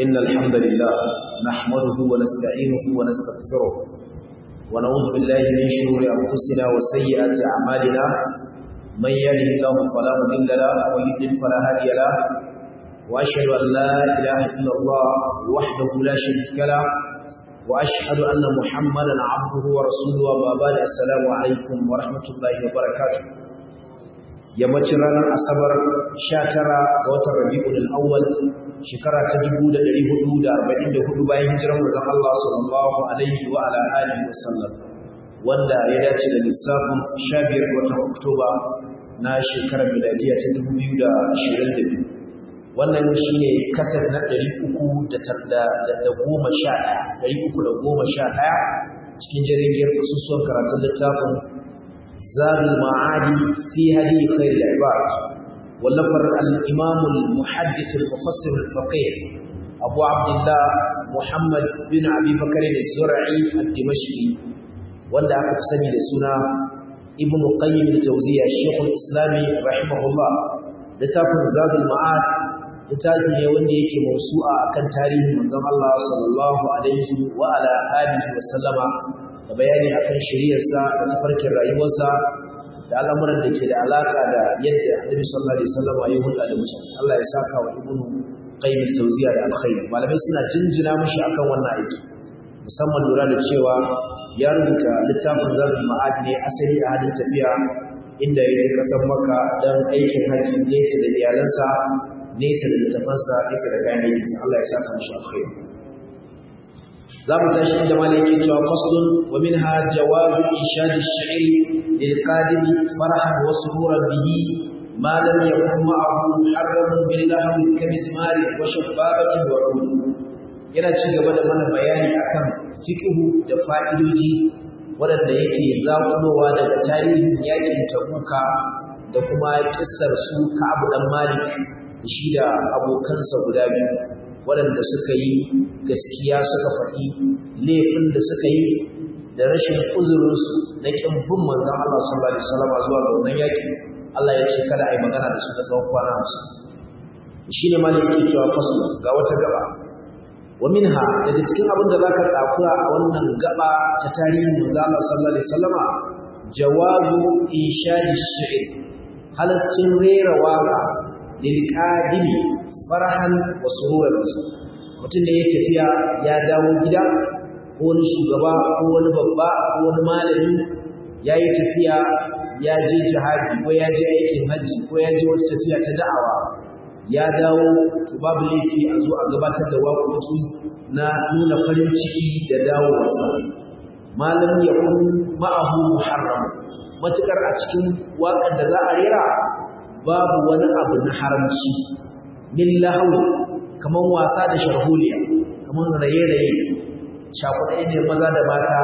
إن الحمد لله نحمده ونستعينه ونستغفره ونعوذ بالله من شرور أنفسنا وسيئات أعمالنا من يهده الله فلا مضل له ومن يضلل فلا هادي له وأشهد أن لا إله إلا الله وحده لا شريك له وأشهد أن محمدا عبده ورسوله وما بعد السلام عليكم ورحمة الله وبركاته yammacin ranar asabar 19 ga watan rabi'ul awwal shekara ta 1444 bayan hijirar manzon Allah sallallahu alaihi wa ala alihi wasallam wanda ya dace da lissafin 15 ga watan Oktoba na shekarar miladiya ta 2022 wannan shine kasar na 311 cikin jirgin kasusuwan karatun littafin زاد المعادي في هدي خير العباد ولفر الإمام المحدث المفسر الفقيه أبو عبد الله محمد بن أبي بكر الزرعي الدمشقي wanda aka fi sani da suna ibn qayyim al-jawziyya shaykh al-islami rahimahullah littafin zadul ma'ad littafi ne wanda yake mausu'a akan tarihin manzon Allah sallallahu alaihi wa ala alihi wa sallama da bayani akan shiriyarsa da tafarkin rayuwarsa da al'amuran da ke da alaka da yadda Annabi sallallahu alaihi wasallam ya hulɗa da mutane Allah ya saka wa Ibn Qayyim al-Jawziyya da alkhairi malamai suna jinjina mishi akan wannan aiki musamman lura da cewa ya rubuta littafin Zadul Ma'ad ne asali a halin tafiya inda ya je kasar Makka dan aikin haji nesa da iyalansa nesa da littafansa nesa da kayan aikinsa Allah ya saka mishi alkhairi za mu tashi inda mala yake cewa faslun wa minha jawazu ishad ash-shi'r lil qadim farahan wa sururan bihi ma lam yakun ma'ahu muharramun min lahwi kamizmar wa shababati wa ud yana ci gaba da mana bayani akan fiqhu da fa'idoji waɗanda yake zakulowa daga tarihin yakin tabuka da kuma kissar su Ka'ab dan Malik da shi da abokansa guda biyu waɗanda suka yi gaskiya suka faɗi laifin da suka yi da rashin uzurinsu na ƙin bin manzan Allah sallallahu alaihi wasallam zuwa ga wannan yaƙi Allah ya ce kada a yi magana da su na tsawon kwana hamsin shi ne malai yake cewa faslu ga wata gaba wa minha daga cikin abin da zaka tsakura a wannan gaba ta tarihin manzan Allah sallallahu alaihi wasallama jawazu inshadi shi'r halascin rera waka lilqadimi farahan wa sururan mutum da ya tafiya ya dawo gida ko wani shugaba ko wani babba ko wani malami ya yi tafiya ya je jihadi ko ya je aikin hajji ko ya je wata tafiya ta da'awa ya dawo to babu laifi a zo a gabatar da waƙoƙi na nuna farin ciki da dawowarsa malam ya kun ma'ahu muharram matukar a cikin waƙar da za a rera babu wani abu na haramci min lahawu kaman wasa da sharholiya kaman raye-raye shakuɗai ne maza da mata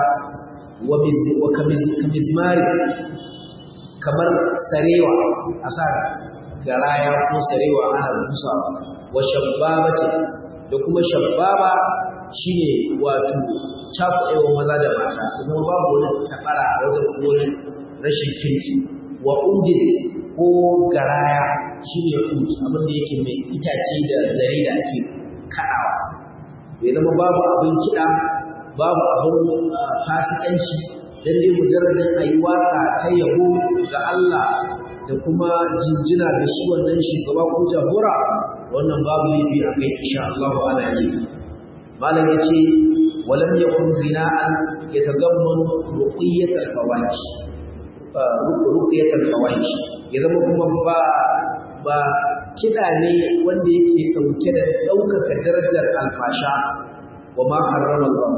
wa kamizmari kamar sarewa a sa garaya ko sarewa ana busawa wa shabbabati da kuma shabbaba shine wato cakuɗewa maza da mata kuma babu wani tabara wajen wani rashin kirki wa udin ko garaya shi ne kut abin da yake mai itace da zare da ake kaɗawa bai zama babu abin kiɗa babu abin fasikanci don dai mujarradin a yi waƙa ta yabo ga Allah da kuma jinjina ga shi wannan shugaba ko jagora wannan babu laifi a kai insha Allah ana yi malam ya ce walam yakun zina'an yatagamman ruqiyatal fawahish ruqiyatal fawahish ya zama kuma ba ba kiɗa ne wanda yake ɗauke da ɗaukaka darajar alfasha wa ma harrama Allah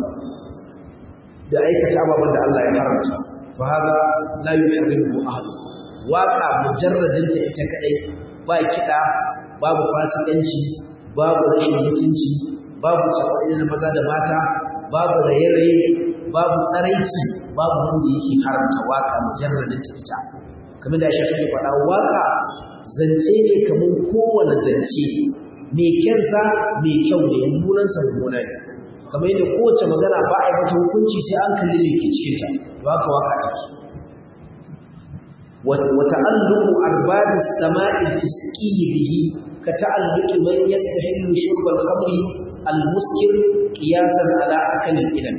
da aikata ababen da Allah ya haramta fa hada la yuharrimu ahad waqa mujarradin ta ita kadai ba kiɗa babu fasikanci babu rashin mutunci babu tawaye na maza da mata babu raye-raye babu tsaraici babu wanda yake haramta waqa mujarradin ta ita kamar da shi kake faɗa waka zance ne kamar kowane zance mai kyansa mai kyau ne mummunansa mummuna ne kamar yadda kowace magana ba a yi mata hukunci sai an kalli mai ke cikin ta ba ka waka take وتعلق أرباب السماء الفسقي به كتعلق من يستحل شرب الخمر al-muskir qiyasan ala akalil idan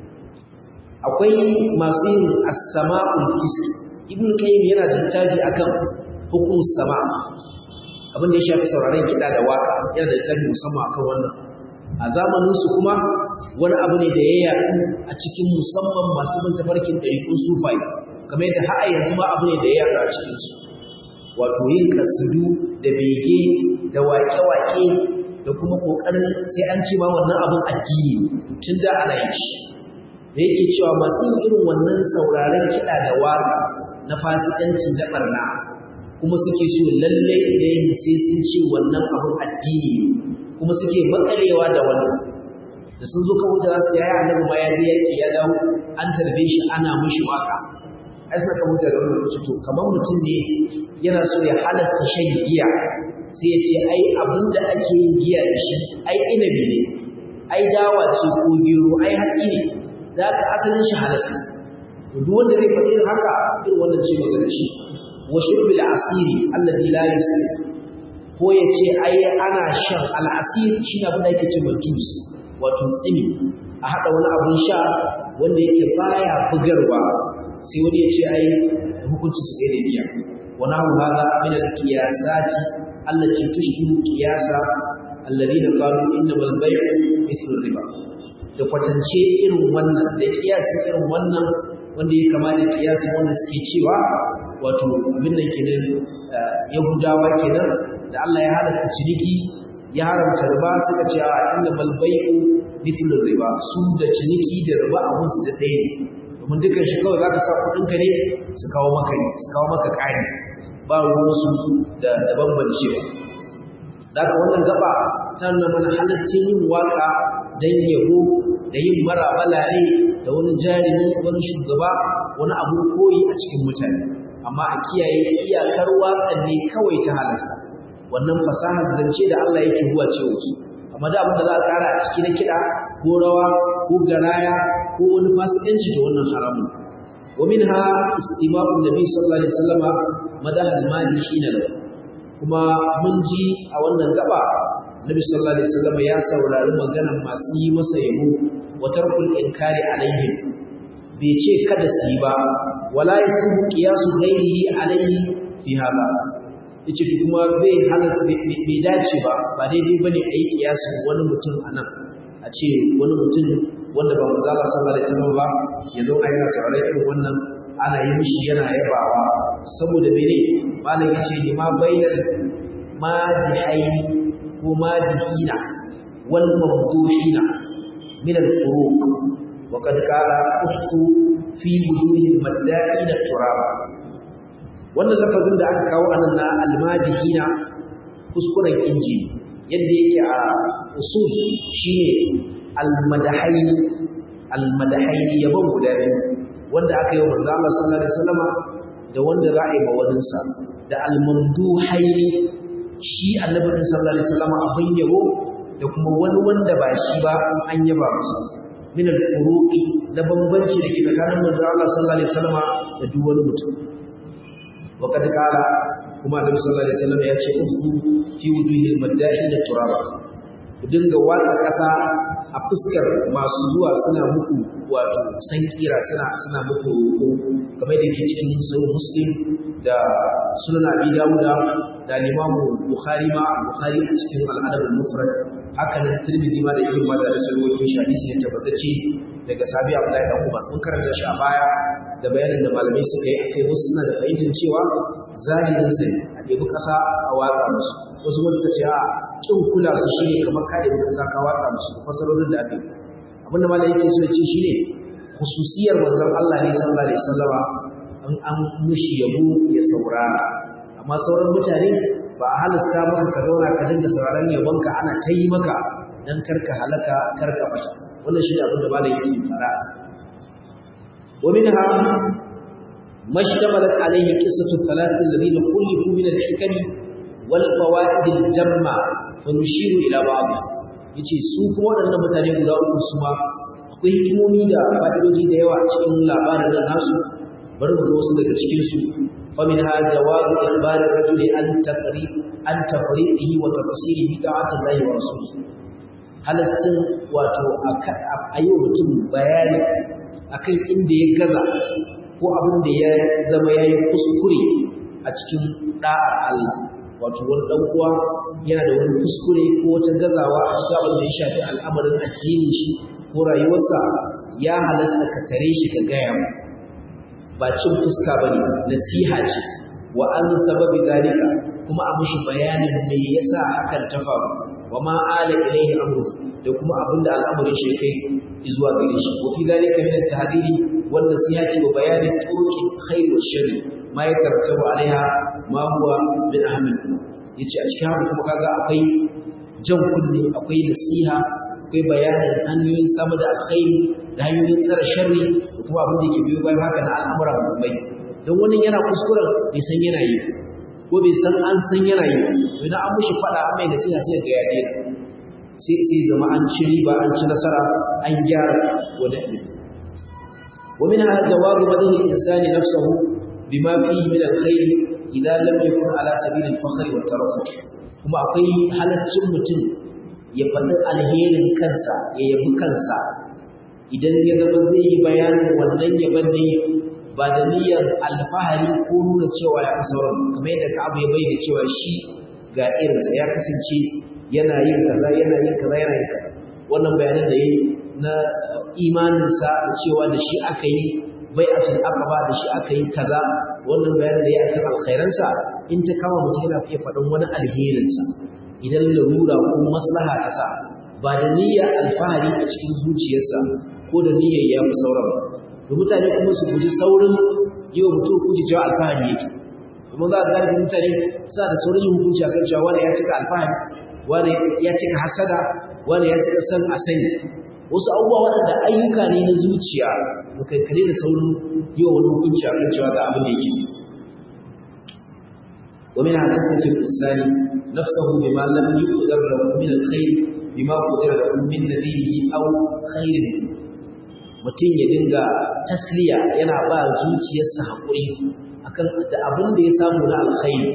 akwai masu yin as-sama'ul fiski ibn qayyim yana da littafi akan hukum sama abin da ya shafi sauraron kiɗa da waka yana da littafi musamman akan wannan a zamanin su kuma wani abu ne da ya yaɗu a cikin musamman masu bin tafarkin ɗariƙun sufai kamar yadda har yanzu ma abu ne da ya yaɗu a cikin su wato yin kasidu da bege da waƙe-waƙe da kuma ƙoƙarin sai an ce ma wannan abin addini tun da ana yi shi da yake cewa masu yin irin wannan sauraron kiɗa da waƙa na fasikanci da ɓarna kuma suke so lalle idan sai sun ce wannan abin addini kuma suke makalewa da wannan da sun zo kan wuta su yaya annabi ma ya je yaƙi ya dawo an tarbe shi ana mishi waka ai suna kan wuta da wannan lokaci to kamar mutum ne yana so ya halasta shan giya sai ya ce ai abin da ake yin giya da shi ai inabi ne ai dawa ce ko gero ai hatsi ne da haka asalin shi halasta duk wanda zai faɗi haka irin wannan ce magana shi wa shurbil asiri alladhi la yusri ko ya ce ai ana shan al'asir shi abin da yake ce ma juice wato tsini a haɗa wani abun sha wanda yake baya bugarwa sai wani ya ce ai hukunci su ɗaya da giya wani abu hada min al-qiyasati allati tushbihu qiyasa alladhina qalu innamal bay'u mithlu riba da kwatance irin wannan da kiyasi irin wannan wanda ya kama da kiyasi wanda suke cewa wato abin nan kenan yahudawa kenan da Allah ya halatta ciniki ya haramta riba suka ce a inda malbai'u mithlu riba su da ciniki da riba a musu da ɗaya ne domin dukan shi kawai zaka sa kuɗin ka ne su kawo maka ne su kawo maka ƙari ba ruwan su da da bambancewa da haka wannan gaba ta nuna mana halascin yin waka dan yabo da yin marabalare da wani jarumi wani shugaba wani abun koyi a cikin mutane amma a kiyaye iyakar waƙan ne kawai ta halasta wannan fasahar zance da Allah yake huwa ce wasu amma da abin da za a kara a ciki na kiɗa ko rawa ko garaya ko wani fasikanci da wannan haramun wa minha istima'u nabi sallallahu alaihi wasallam madah al-mali hina kuma mun ji a wannan gaba nabi sallallahu alaihi wasallam ya saurari maganar masu yi masa yabo wa tarkul inkari alaihim bai ce kada su yi ba wala yasubu qiyasu ghairihi alaihi fi hada yace to kuma bai halas bai dace ba ba daidai bane a yi kiyasin wani mutum a nan a ce wani mutum wanda ba manzo Allah sallallahu alaihi wasallam ba ya zo a yana sauraron irin wannan ana yi mishi yana yabawa saboda mene malam yace ni ma bainal madihai ko madihina wal mabduhina min al-furuq wa qad qala uhsu fi wujuhil madda'ina turaba wannan lafazin da aka kawo anan na almadihina kuskuren inji yadda yake a usul shine almadahaini almadahaini yabon guda biyu wanda aka yi wa manzo Allah sallallahu alaihi wasallama da wanda za a yi mawadin sa da almamduhaini shi annabi sallallahu alaihi wasallama abin yabo da kuma wani wanda ba shi ba an yaba masa min al-furuqi na bambanci da ke tsakanin manzo Allah sallallahu alaihi wasallama da duk wani mutum وقد قال كما النبي صلى الله عليه وسلم ya ce uhu fi wujuhil madda'in turaba ku dinga watsa kasa a fuskar masu zuwa suna muku wato san kira suna suna muku roƙo kamar da yake cikin sahih muslim da sunan abi dawuda da imamu bukhari ma bukhari a cikin al-adab al-mufrad haka nan tirmidhi ma da ibn majah da sahih shi hadisi ne tabbatacce daga sabi abdullahi dan umar mun karanta shi a baya da bayanin da malamai suka yi akai wasu suna da fahimtar cewa zahirin sa a ɗebi ƙasa a watsa musu wasu ma suka ce a kin kula su shi ne kamar ka ɗebi ƙasa ka watsa musu fasarorin da aka yi abin da malamai yake so ya ce shi ne khususiyar manzon Allah ne sallallahu alaihi wasallama an an mushi yabo ya saurara amma sauran mutane ba a halasta maka ka zauna ka dinga sauraron yabonka ana ta yi maka dan karka halaka karka fata wannan shi ne abin da malamai yake fara ومنها ما اشتملت عليه قصة الثلاثة الذين خلفوا من الحكم والفوائد الجمة فنشير إلى بعض yace su kuma waɗannan mutane guda uku su ma akwai hikimomi da fa'idoji da yawa cikin labarin nan nasu bari mu wasu daga cikin su fa min ha jawazu ikhbar ar-rajuli an taqri an tafridihi wa tafsirihi ta'ata Allah wa rasulihi halascin wato a yi mutum bayani akan inda ya gaza ko abin da ya zama ya yi kuskure a cikin ɗa'ar Allah wato wani ɗan uwa yana da wani kuskure ko wata gazawa a cikin abin da ya shafi al'amarin addinin shi ko rayuwarsa ya halasta ka tare shi ka gaya mu ba cin fuska ba ne nasiha ce wa an sababi zalika kuma a mushi bayanin me yasa hakan ta faru wa ma ala ilayhi amru da kuma abin da al'amarin shi kai zuwa gare shi wa fi zalika min at-tahdiri wan nasihati wa bayanin turuqi khair wa sharri ma yatarattabu alaiha ma huwa min ahmi yace a cikin haka kuma kaga akwai jan kunne akwai nasiha akwai bayanin hanyoyin sama da alkhairi da hanyoyin tsara sharri da kuma abin da yake biyo bayan haka na al'amura muhimmai don wannan yana kuskuren bai san yana yi ko bai san an san yana yi idan an mushi fada an mai nasiha sai ga ya daina sai sai zama an ci riba an ci nasara an gyara wani abin ومنها جواب مدح الإنسان نفسه بما فيه من الخير إذا لم يكن على سبيل الفخر والترفع kuma akwai halascin mutum ya faɗi alherin kansa ya yabi kansa idan ya zama zai yi bayanin wannan yaban ne ba da niyyar alfahari ko nuna cewa ya fi sauran kamar yadda ka abu ya bai da cewa shi ga irinsa ya kasance yana yin kaza yana yin kaza yana yin kaza wannan bayanan da ya yi na imaninsa da cewa da shi aka yi bai'atul aqaba da shi aka yi kaza wannan bayanin da ya akan alkhairansa in ta kama mutum yana iya faɗin wani alherinsa idan larura ko maslaha ta sa ba da niyyar alfahari a cikin zuciyarsa ko da niyyar ya fi sauran da mutane kuma su guji saurin yi wa mutum hukunci cewa alfahari yake kuma za a galibi mutane suna da saurin yin hukunci a kan cewa wani ya cika alfahari wani ya cika hasada wani ya cika san a sani wasu abubuwa waɗanda ayyuka ne na zuciya da kankare da saurin yi wa wani hukunci a kan cewa ga abin da yake ومنها تسلك الإنسان نفسه بما لم يقدر له من الخير بما قدر له من نذيره أو خير mutum ya dinga tasliya yana ba zuciyarsa haƙuri akan da abin da ya samu na alkhairi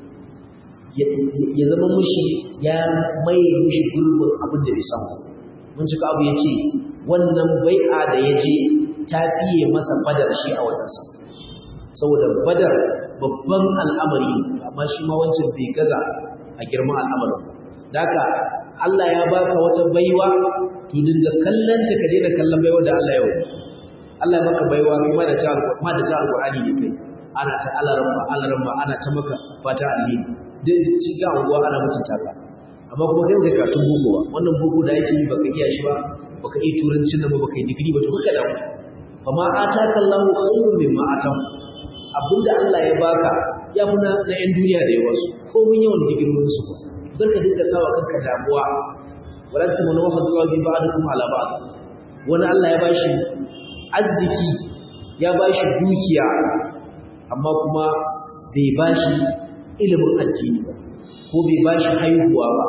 ya zama mushi ya mai mushi gurbin abin da bai samu mun cika abu ya ce wannan bai'a da ya je ta fiye masa badar shi a wajensa saboda badar babban al'amari amma shi ma wancan bai gaza a girman al'amarin daga Allah ya baka wata baiwa to dinga kallon ta ka daina kallon baiwa da Allah ya yi Allah ya maka baiwa kuma da ta ma da ta alqur'ani ne kai ana ta alarma alarma ana ta maka fata alheri duk cikin anguwa ana mutunta ka amma kuma kai kai katun boko ba wannan boko da yake yi baka iya shi ba baka iya turancin nan ba baka yi digiri ba to haka da fa ma ataka Allahu khairun mimma ataku abinda Allah ya baka ya fi na ‘yan duniya da yawansu komin yawan digirin su ba ka dinga sawa kanka damuwa wadanda wani wafa zuwa bi ba da kuma alaba wani Allah ya ba shi arziki ya ba shi dukiya amma kuma bai ba shi ilimin addini ba ko bai ba shi haihuwa ba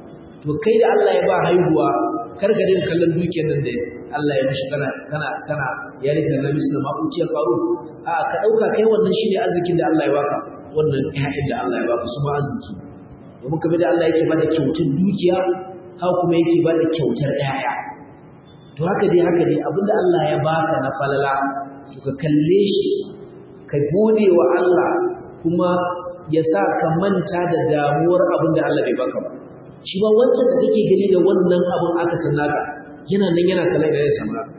to kai da Allah ya ba haihuwa kar ka dinga kallon dukiyar nan da Allah ya mishi kana kana kana ya rike na mishi da makuciya faru a ka dauka kai wannan shine arzikin da Allah ya baka wannan ƴaƴan da Allah ya baka su ma arziki domin kamar da Allah yake bada kyautar dukiya haka kuma yake bada kyautar ƴaƴa to haka dai haka dai abinda Allah ya baka na falala to ka kalle shi ka gode wa Allah kuma ya sa ka manta da damuwar abin da Allah bai baka ba shi ba wancan da kake gani da wannan abin aka san naka yana nan yana kallon da ya samu naka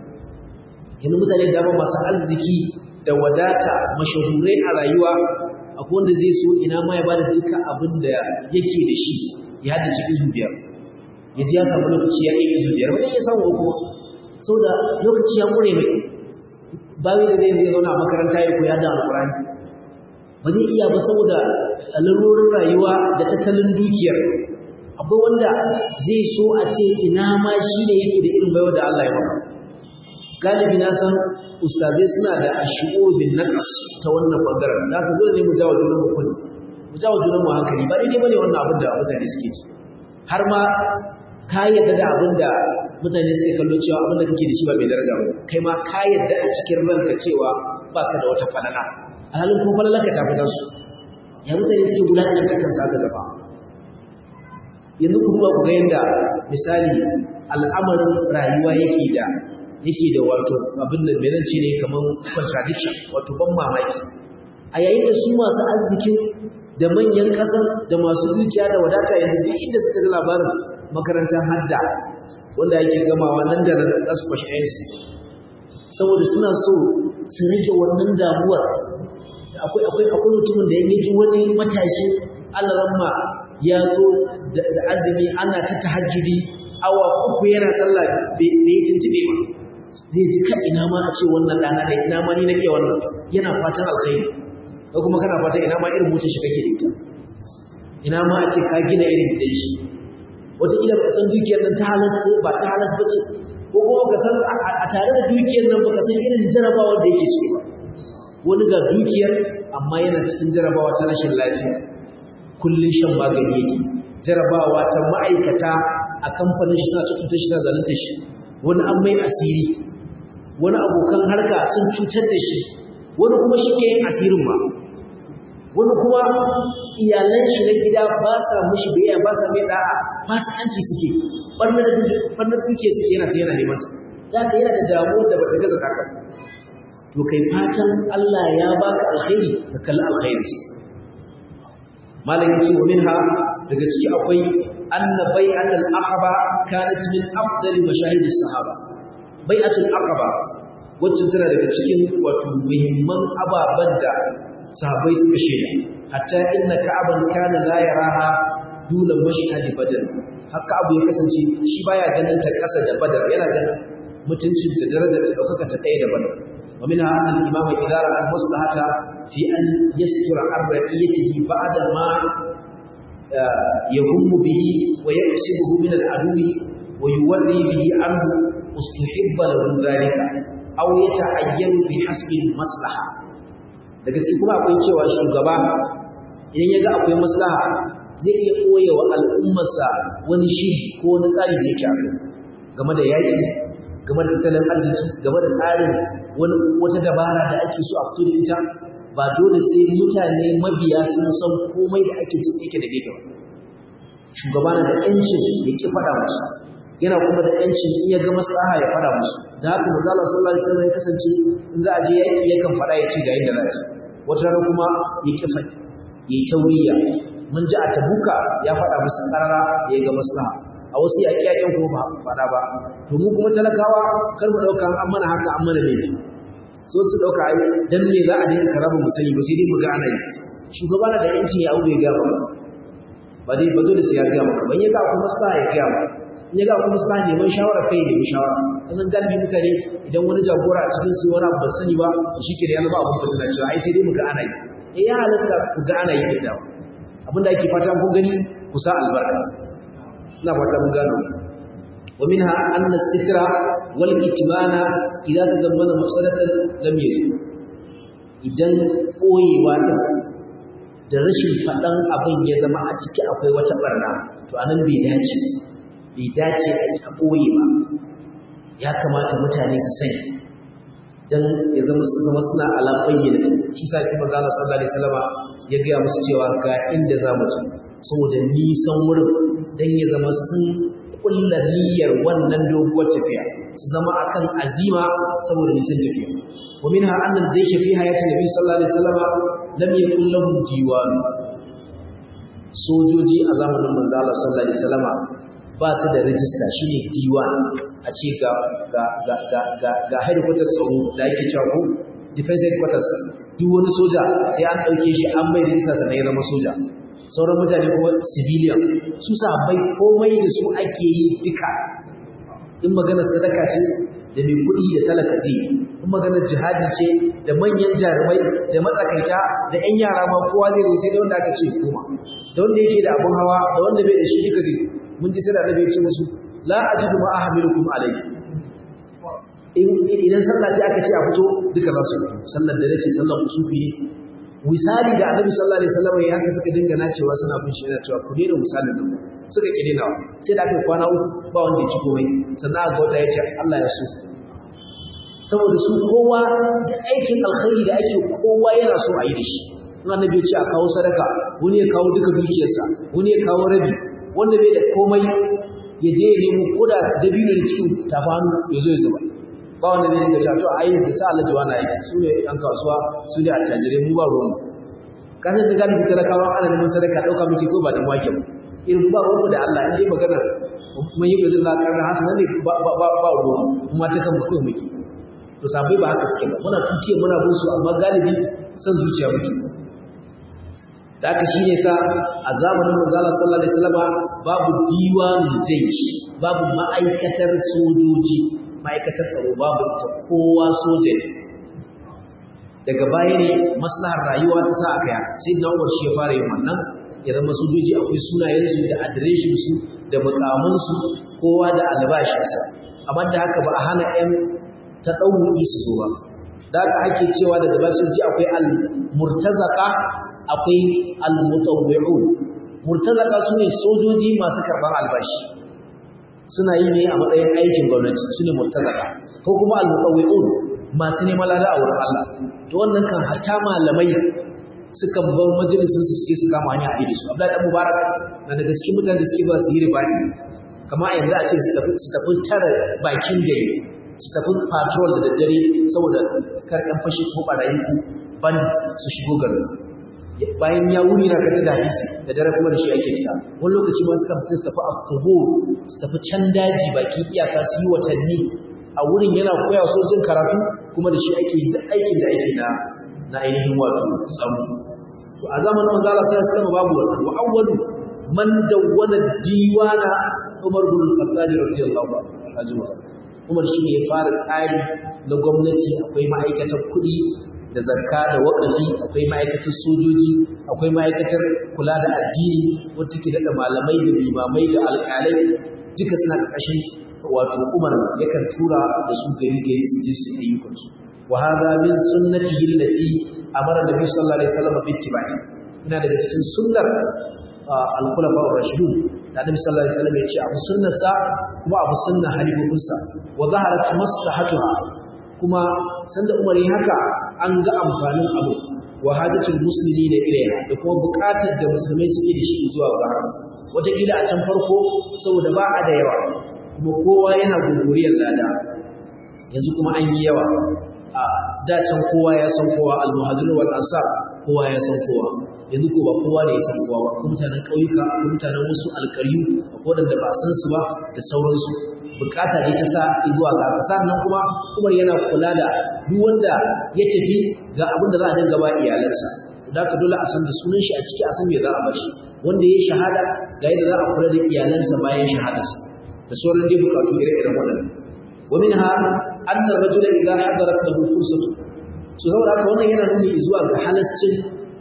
yanzu mutane da ba masu arziki da wadata mashahurai a rayuwa akwai wanda zai so ina ma ya bada duka abin da yake da shi ya hada cikin zubiyar ya ji ya samu lokaci ya iya zubiyar wani ya samu kuma saboda lokaci ya mure mai bawi da zai zai zauna a makaranta ya koya da alkurani ba zai iya ba saboda lalurorin rayuwa da tattalin dukiyar akwai wanda zai so a ce ina ma shi ne yake da irin baiwa da Allah ya maka galibi na san ustazai suna da ashi'o bin naqas ta wannan bangaren da ka dole ne mu jawo junan mu kullu mu jawo junan mu hankali ba daidai bane wannan abin da mutane suke ci har ma ka yadda da abin da mutane suke kallo cewa abin da kake da shi ba mai daraja ba kai ma ka yadda a cikin ranka cewa baka da wata falala alhalin kuma falalar ka tafi su ya mutane suke wulakanta kansu aka gaba yanzu ku duba ku ga yadda misali al'amarin rayuwa yake da yake da wato abin da mai ce ne kamar contradiction wato ban mamaki a yayin da su masu arzikin da manyan ƙasar da masu dukiya da wadata yanzu duk inda suka ji labarin makarantar hadda wanda ake gamawa nan da nan za su kwashe yansu saboda suna so su rage wannan damuwar akwai akwai akwai mutumin da ya ji wani matashi alaramma ya zo da azumi ana ta tahajjudi awa uku yana sallah bai yi tuntube ba zai ji ka ina ma a ce wannan ɗana da ina ma ni nake wannan yana fatan alkhairi ko kuma kana fatan ina ma irin mutum shi kake da ita ina ma a ce ka gina irin gidan shi wataƙila ba san dukiyar nan ta halarci ba ta halarci ba ce ko kuma ka san a tare da dukiyar nan ba ka san irin jarabawar da yake ciki ba wani ga dukiyar amma yana cikin jarabawa ta rashin lafiya kullum shan magani yake jarabawa ta ma'aikata a kamfanin shi suna cutar shi suna zalunta shi wani an mai asiri wani abokan harka sun cutar da shi wani kuma shi ke yin asirin ma wani kuma iyalan shi na gida ba sa mushi biyayya ba sa mai da'a fasikanci suke barnar duke suke yana sai yana neman ta za ka yana da damuwar da bata gaza taka to kai fatan Allah ya baka alkhairi ka kalli alkhairi malam yace wa minha daga ciki akwai anna bai'atul aqaba kanat min afdali mashahid as-sahaba bai'atul aqaba wacce tana daga cikin wato muhimman ababan da sahabbai suka shaida hatta inna ka'aban kana la yaraha duna mashhad badr haka abu ya kasance shi baya ganin ta kasa da badar yana ganin mutuncin da darajar ta daukaka ta ɗaya da badar wa minha anna al-imam idara al-maslahata fi an yastura ar-ra'iyatihi ba'da ma yahummu bihi wa yaksibuhu min al-adwi wa yuwarri bihi anhu mustuhibba lahu dhalika aw yata'ayyanu bi hasbi al-maslaha da gaske kuma akwai cewa shugaba idan ya ga akwai maslaha zai iya koya wa al'ummarsa wani shiri ko wani tsari da yake akai game da yaƙi game da tattalin arziki game da tsarin wata dabara da ake so a fito da ita ba dole sai mutane mabiya sun san komai da ake ciki yake da gefe ba shugaba na da ƴancin ya ki faɗa musu yana kuma da ƴancin iya ga maslaha ya faɗa musu da haka manzo Allah sallallahu alaihi wasallam ya kasance in za a je yaƙi yakan faɗa ya ce ga yadda za a yi wata rana kuma ya ki faɗi ya yi tauriya mun ji a tabuka ya faɗa musu ƙarara ya ga maslaha a wasu yaƙi yaƙin kuma ba faɗa ba to mu kuma talakawa kar mu ɗauka an mana haka an mana laifi so su ɗauka ai dan me za a dinga karaba mu sani ba sai dai mu ga ana yi shugaba na da yancin ya aure ga ba ba dai ba dole sai ya ga maka ban ya ga kuma maslaha ya ga ba in ya ga kuma maslaha ne ban shawara kai ne shawara kasan galibi mutane idan wani jagora a cikin su wani abu ba sani ba shi ke ya zama abun da suna cewa ai sai dai mu ga ana yi eh ya halatta ku ga ana yi da abin da ake fata kun gani ku sa albarka ina fata mun gano wa minha anna sitra wal kitmana idza tadammana mafsadatan lam yakun idan koyewa din da rashin faɗan abin ya zama a ciki akwai wata barna to anan bai dace bai dace a koye ba ya kamata mutane su sani dan ya zama su zama suna ala bayyana shi sa ce manzo Allah sallallahu alaihi wasallam ya ga musu cewa ga inda za mu ci saboda nisan wurin dan ya zama sun kulla niyyar wannan doguwar tafiya su zama akan azima saboda nisan tafiya wa minha annal jaysh fi hayati nabi sallallahu alaihi wasallam lam yakul lahu diwan sojoji a zamanin manzo Allah sallallahu alaihi wasallam ba su da rijista shine diwan a ce ga ga ga ga ga ga headquarters tsaro da yake cewa ko defense headquarters duk wani soja sai an dauke shi an mai rijista sannan ya zama soja sauran mutane kuma civilian su sabai komai da su ake yi duka in maganar sadaka ce da mai kuɗi da talaka zai in maganar jihadi ce da manyan jarumai da matsakaita da 'yan yara ma kowa zai zo sai da wanda aka ce koma da wanda yake da abun hawa da wanda bai da shi duka zai mun ji sai da annabi ya ce musu la ajidu ma ahmilukum alayhi idan sallah ce aka ce a fito duka za su fito sallar da nace sallar kusufi ne misali da annabi sallallahu alaihi wasallam ya haka suka dinga nacewa suna bin shi yana cewa ku daina misalin nan suka kire nawa sai da aka yi kwana uku ba wanda ya ci komai sannan aka wata ya ce Allah ya so saboda su kowa da aikin alkhairi da ake kowa yana so a yi da shi in annabi ya ce a kawo sadaka wani ya kawo duka dukiyarsa wani ya kawo rabi wanda bai da komai ya je ya nemo ko da dabino da cikin tafanu ya zo ya zuba ba wanda zai dinga cewa to ai da sa Allah jiwa na yi su ne ɗan kasuwa su ne attajirai mu ba ruwan ka san da galibi talakawa ana neman sadaka ɗauka miki ko ba da wake ba irin ba ruwan da Allah in dai magana mun yi gudun la karna hasana ne ba ba ba ruwan kuma ta kan kawai muke to sabai ba haka suke ba muna tutiye muna bin su amma galibi san zuciya muke da aka shine sa a zamanin manzala sallallahu alaihi wasallam babu diwanul jaysh babu ma'aikatar sojoji ma'aikatar tsaro babu ta kowa soja ne daga baya ne maslahar rayuwa ta sa aka yaka sai da Umar shi ya fara yin wannan ya zama sojoji akwai sunayensu da adireshin su da mukamansu kowa da albashinsa amma da haka ba a hana 'yan ta ɗauki su zo ba da haka ake cewa daga basoji akwai al-murtazaka akwai al-mutawwi'un murtazaka su ne sojoji masu karɓar albashi suna yi ne a matsayin aikin gwamnati su ne murtazaka ko kuma al-mutawwi'un masu neman lada a wurin Allah to wannan kan hata malamai sukan bar majalisun su suke su kama hanya a su Abdullahi dan Mubarak na daga cikin mutanen da suke ba su yi ribani kamar a yanzu a ce su tafi su tafi tara bakin gari su tafi patrol da daddare saboda kar ɗan fashi ko barayi ko bandit su shigo garin bayan ya wuni na kata da hadisi da dare kuma da shi ake fita wani lokaci ma suka fita su tafi aftobo su tafi can daji bakin iyaka su yi watanni a wurin yana koya sojin karatu kuma da shi ake yi duk aikin da ake na na ainihin wato tsaro to a zamanin manzo Allah sallallahu alaihi wasallam babu wannan wa awwalu man dawwana diwana Umar bin Khattab radiyallahu anhu Umar shi ne ya fara tsari na gwamnati akwai ma'aikatar kuɗi da zakka da waƙafi akwai ma'aikatar sojoji akwai ma'aikatar kula da addini wata ke daɗa malamai da limamai da alƙalai duka suna ƙarƙashin wato Umar yakan tura da su gari gari su je su ayyukan su wa hadha min sunnatihi allati amara nabi sallallahu alaihi wasallam bi ittiba'i ina daga cikin sunnar al-khulafa ar-rashidun da Annabi sallallahu alaihi wasallam ya ce abu sunnarsa kuma abu sunnar halifofinsa wa zaharat maslahatuha kuma sanda Umar yi haka an ga amfanin abu wa hajatul muslimina ilayha da kuma buƙatar da musulmai suke da shi zuwa ga wata kila a can farko saboda ba a da yawa kuma kowa yana gurguriyar lada yanzu kuma an yi yawa a da can kowa ya san kowa al-muhajirin wal ansar kowa ya san kowa yanzu ko ba kowa ne ya san kowa ba mutanen ƙauyuka mutanen wasu alƙaryu waɗanda ba san su ba da sauransu bukata ne ta sa zuwa ga haka sannan kuma Umar yana kula da duk wanda ya tafi ga abin da za a dinga ba iyalansa da ka dole a san da sunan shi a ciki a san me za a bashi wanda ya shahada ga yadda za a kula da iyalansa bayan shahadarsa da sauran dai bukatu ire-iren waɗannan wa minha anna ar-rajula idha hadarat lahu fursatu so saboda haka wannan yana nuni zuwa ga halascin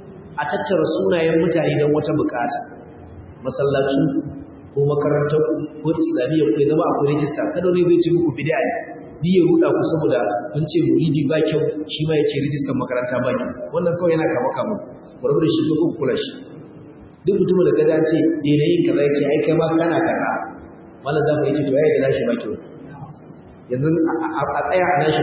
a tattara sunayen mutane don wata bukata masallaci ko makarantar ko islamiyya ko zama akwai rajista kada ne zai ci muku bid'a ne di ya ruda ku saboda kun ce muridi ba kyau shi ma yake rijistar makaranta ba kyau wannan kawai yana kama kama bari da shi ko kula shi duk mutumin da kaza ce daina yin kaza yace ai kai ma kana kaza mallan zafa yace to yayi da nashi ba kyau yanzu a tsaya a nashi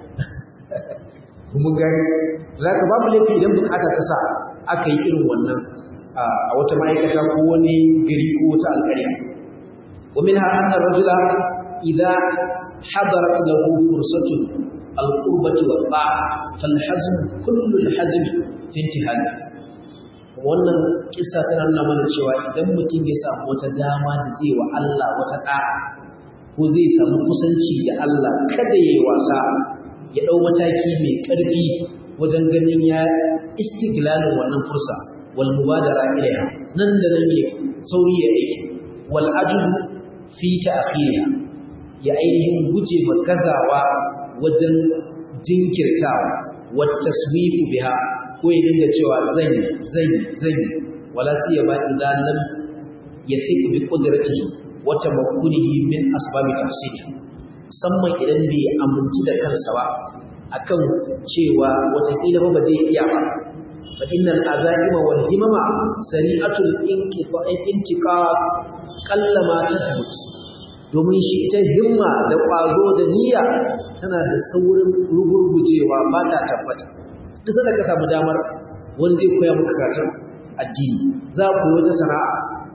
mun gani zaka babu laifi idan bukata ta sa aka yi irin wannan a wata ma'aikata ko wani gari ko wata alƙarya wa minha anna rajula idza hadarat lahu fursatun al-qurbati wa ta'a fal hazm kullu al-hazm fi intihal wannan kissa tana nuna mana cewa idan mutum ya samu wata dama da zai wa Allah wata da'a ko zai samu kusanci da Allah kada yayi wasa ya dau mataki mai ƙarfi wajen ganin ya istiglalin wannan fursa wal mubadara ilayha nan da nan ne sauri ya aiki wal ajru fi ta'khiriha ya ainihin guje ma gazawa wajen jinkirtawa wa taswifu biha ko ya dinga cewa zan zan zan wala siyama idan lam yathiq bi qudratihi wa tamakkunihi min asbab tafsiriha musamman idan bai amintu da kansa ba akan cewa watakila ba zai iya ba fa innal azaima wal himama sari'atul intiqa kallama tathbut domin shi ita himma da ƙwazo da niyya tana da saurin rugurgujewa ba ta tabbata duk da ka samu damar wani zai koya maka karatun addini za ku yi wata sana'a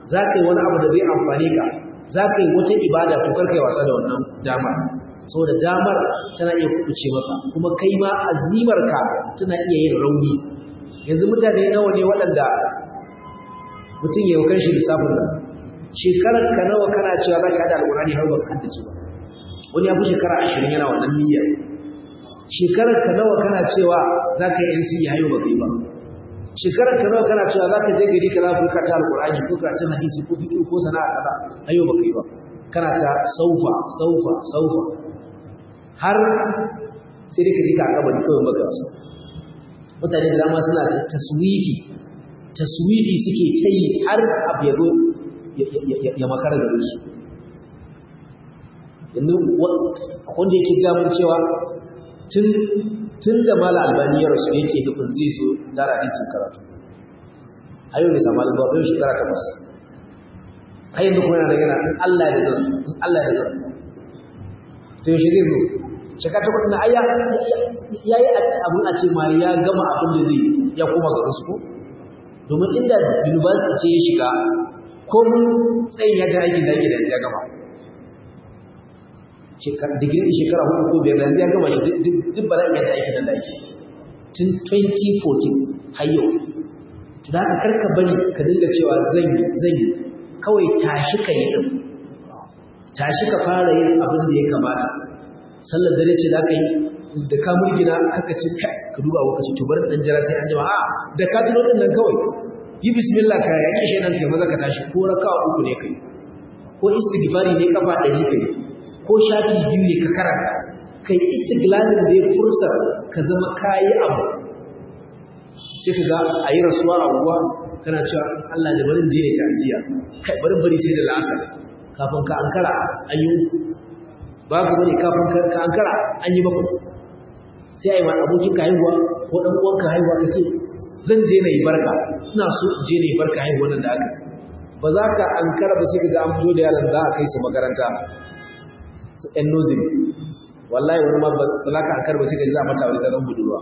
za ka yi wani abu da zai amfane ka za ka yi wata ibada to karka yi wasa da wannan damar saboda damar tana iya kubuce maka kuma kai ma azimar ka tana iya yin rauni yanzu mutane nawa ne waɗanda mutum ya yi kan shi lissafin nan shekarar ka nawa kana cewa za ka haɗa alƙur'ani har baka haddace ba wani ya fi shekara ashirin yana wannan niyyar shekarar ka nawa kana cewa za ka yi NCE hayo baka yi ba shekarar ka nawa kana cewa za ka je gari ka za ku ta alƙur'ani ko ka ta hadisi ko fiƙi ko sana'a kaza hayo baka yi ba kana ta saufa saufa saufa har sai dai ka ji ka kabari kawai baka wasa mutane da dama suna da taswifi taswifi suke ta yi har abu ya ya makara da su yanzu wanda yake gamun cewa tun da mala albani ya rasu yake nufin zai zo dara hadisin karatu a yau bai samu albani yau shekara takwas har yanzu kuma yana da yana in Allah ya da zan in Allah ya da zan sai shi zai zo shekara takwas na aya ya yi abin a ce ma ya gama abin da zai ya koma garin su ko domin inda university ce ya shiga ko mun tsayin ya ji aikin da ake da ya gama digiri shekara hudu ko biyar da ya gama shi duk bala'in ya ji aikin da ake tun 2014 har yau to da aka karka bari ka dinga cewa zan yi zan yi kawai tashi ka yi din tashi ka fara yin abin da ya kamata sallar dare ce za ka yi da ka murgina kaka ce kai ka duba wa kace to bari dan jira sai an jima a da ka tuno din nan kawai yi bismillah ka yaki shedan kai maza ka tashi ko raka uku ne kai ko istighfari ne kafa ɗari kai ko shafi biyu ne ka karanta kai istiglalin da ya fursa ka zama kayi abu sai ka ga a yi rasuwa a ruwa kana cewa Allah da barin je ne ta ajiya kai barin bari sai da la'asar kafin ka ankara an yi ba ka bari kafin ka ankara an yi bakwai sai a yi ma abokin ka haihuwa ko ɗan uwan ka haihuwa ka ce zan je na yi barka ina so in je na yi barka haihuwa nan da aka ba za ka ankara ba sai ka ga an fito da yaran za a kai su makaranta su ɗan nozin wallahi wani ma ba za ka ankara ba sai ka ji za a mata wani ɗan budurwa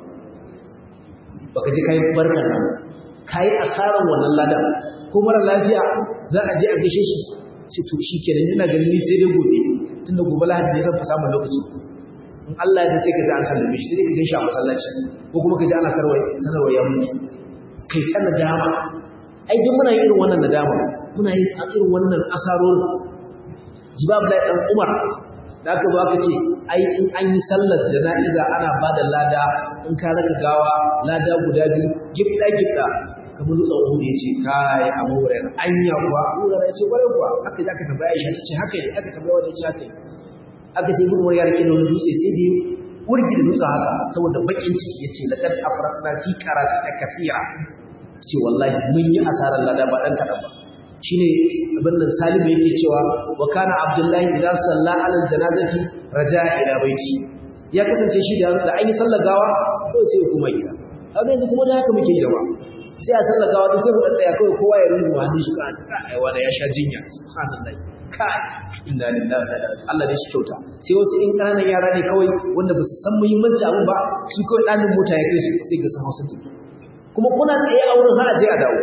ba ka ji ka yi barka nan ka yi asarar wannan ladan ko mara lafiya za a je a gashe shi sai to shi kenan yana ganin ni sai dai gobe tunda gobe lahadi ne zan fi samun lokaci in Allah ya sai ka ji an sallame shi sai ka ganshi a masallaci ko kuma ka ji ana sanarwa ya mutu kai ta nadama ai duk muna yin irin wannan nadama muna yin irin wannan asarorin jibab da dan Umar da aka zo aka ce ai in an yi sallar jana'iza ana ba da lada in ka raka gawa lada guda biyu gibda gibda kamar dutsen Uhud ya ce kai Abu Hurairah anya kuwa Abu Hurairah ya ce kwarai kuwa aka ji aka tambaya Aisha ta ce haka ne aka tambaya wani ya ce haka ne aka ce ibn Umar ya rike wani dutse sai dai wurgi da dutse haka saboda bakin ciki yace laqad afraqna fi qaratika kathira ce wallahi mun yi asarar lada ba dan kadan ba shine abin nan Salimu yake cewa wa kana Abdullahi idan salla ala janazati raja'a ila baiti ya kasance shi da an yi sallar gawa ko sai kuma yi kaga yanzu kuma da haka muke yi jama'a sai a sallar gawa sai mu tsaya kawai kowa ya rungu hannun shi kan ai wanda ya sha jinya subhanallahi kai inna lillahi wa inna ilaihi Allah ne shi kyauta sai wasu in kananan yara ne kawai wanda ba su san muhimmanci abu ba su kawai ɗanin mota ya kai su sai ga san hausa tafi kuma kuna tsaye a wurin har a je a dawo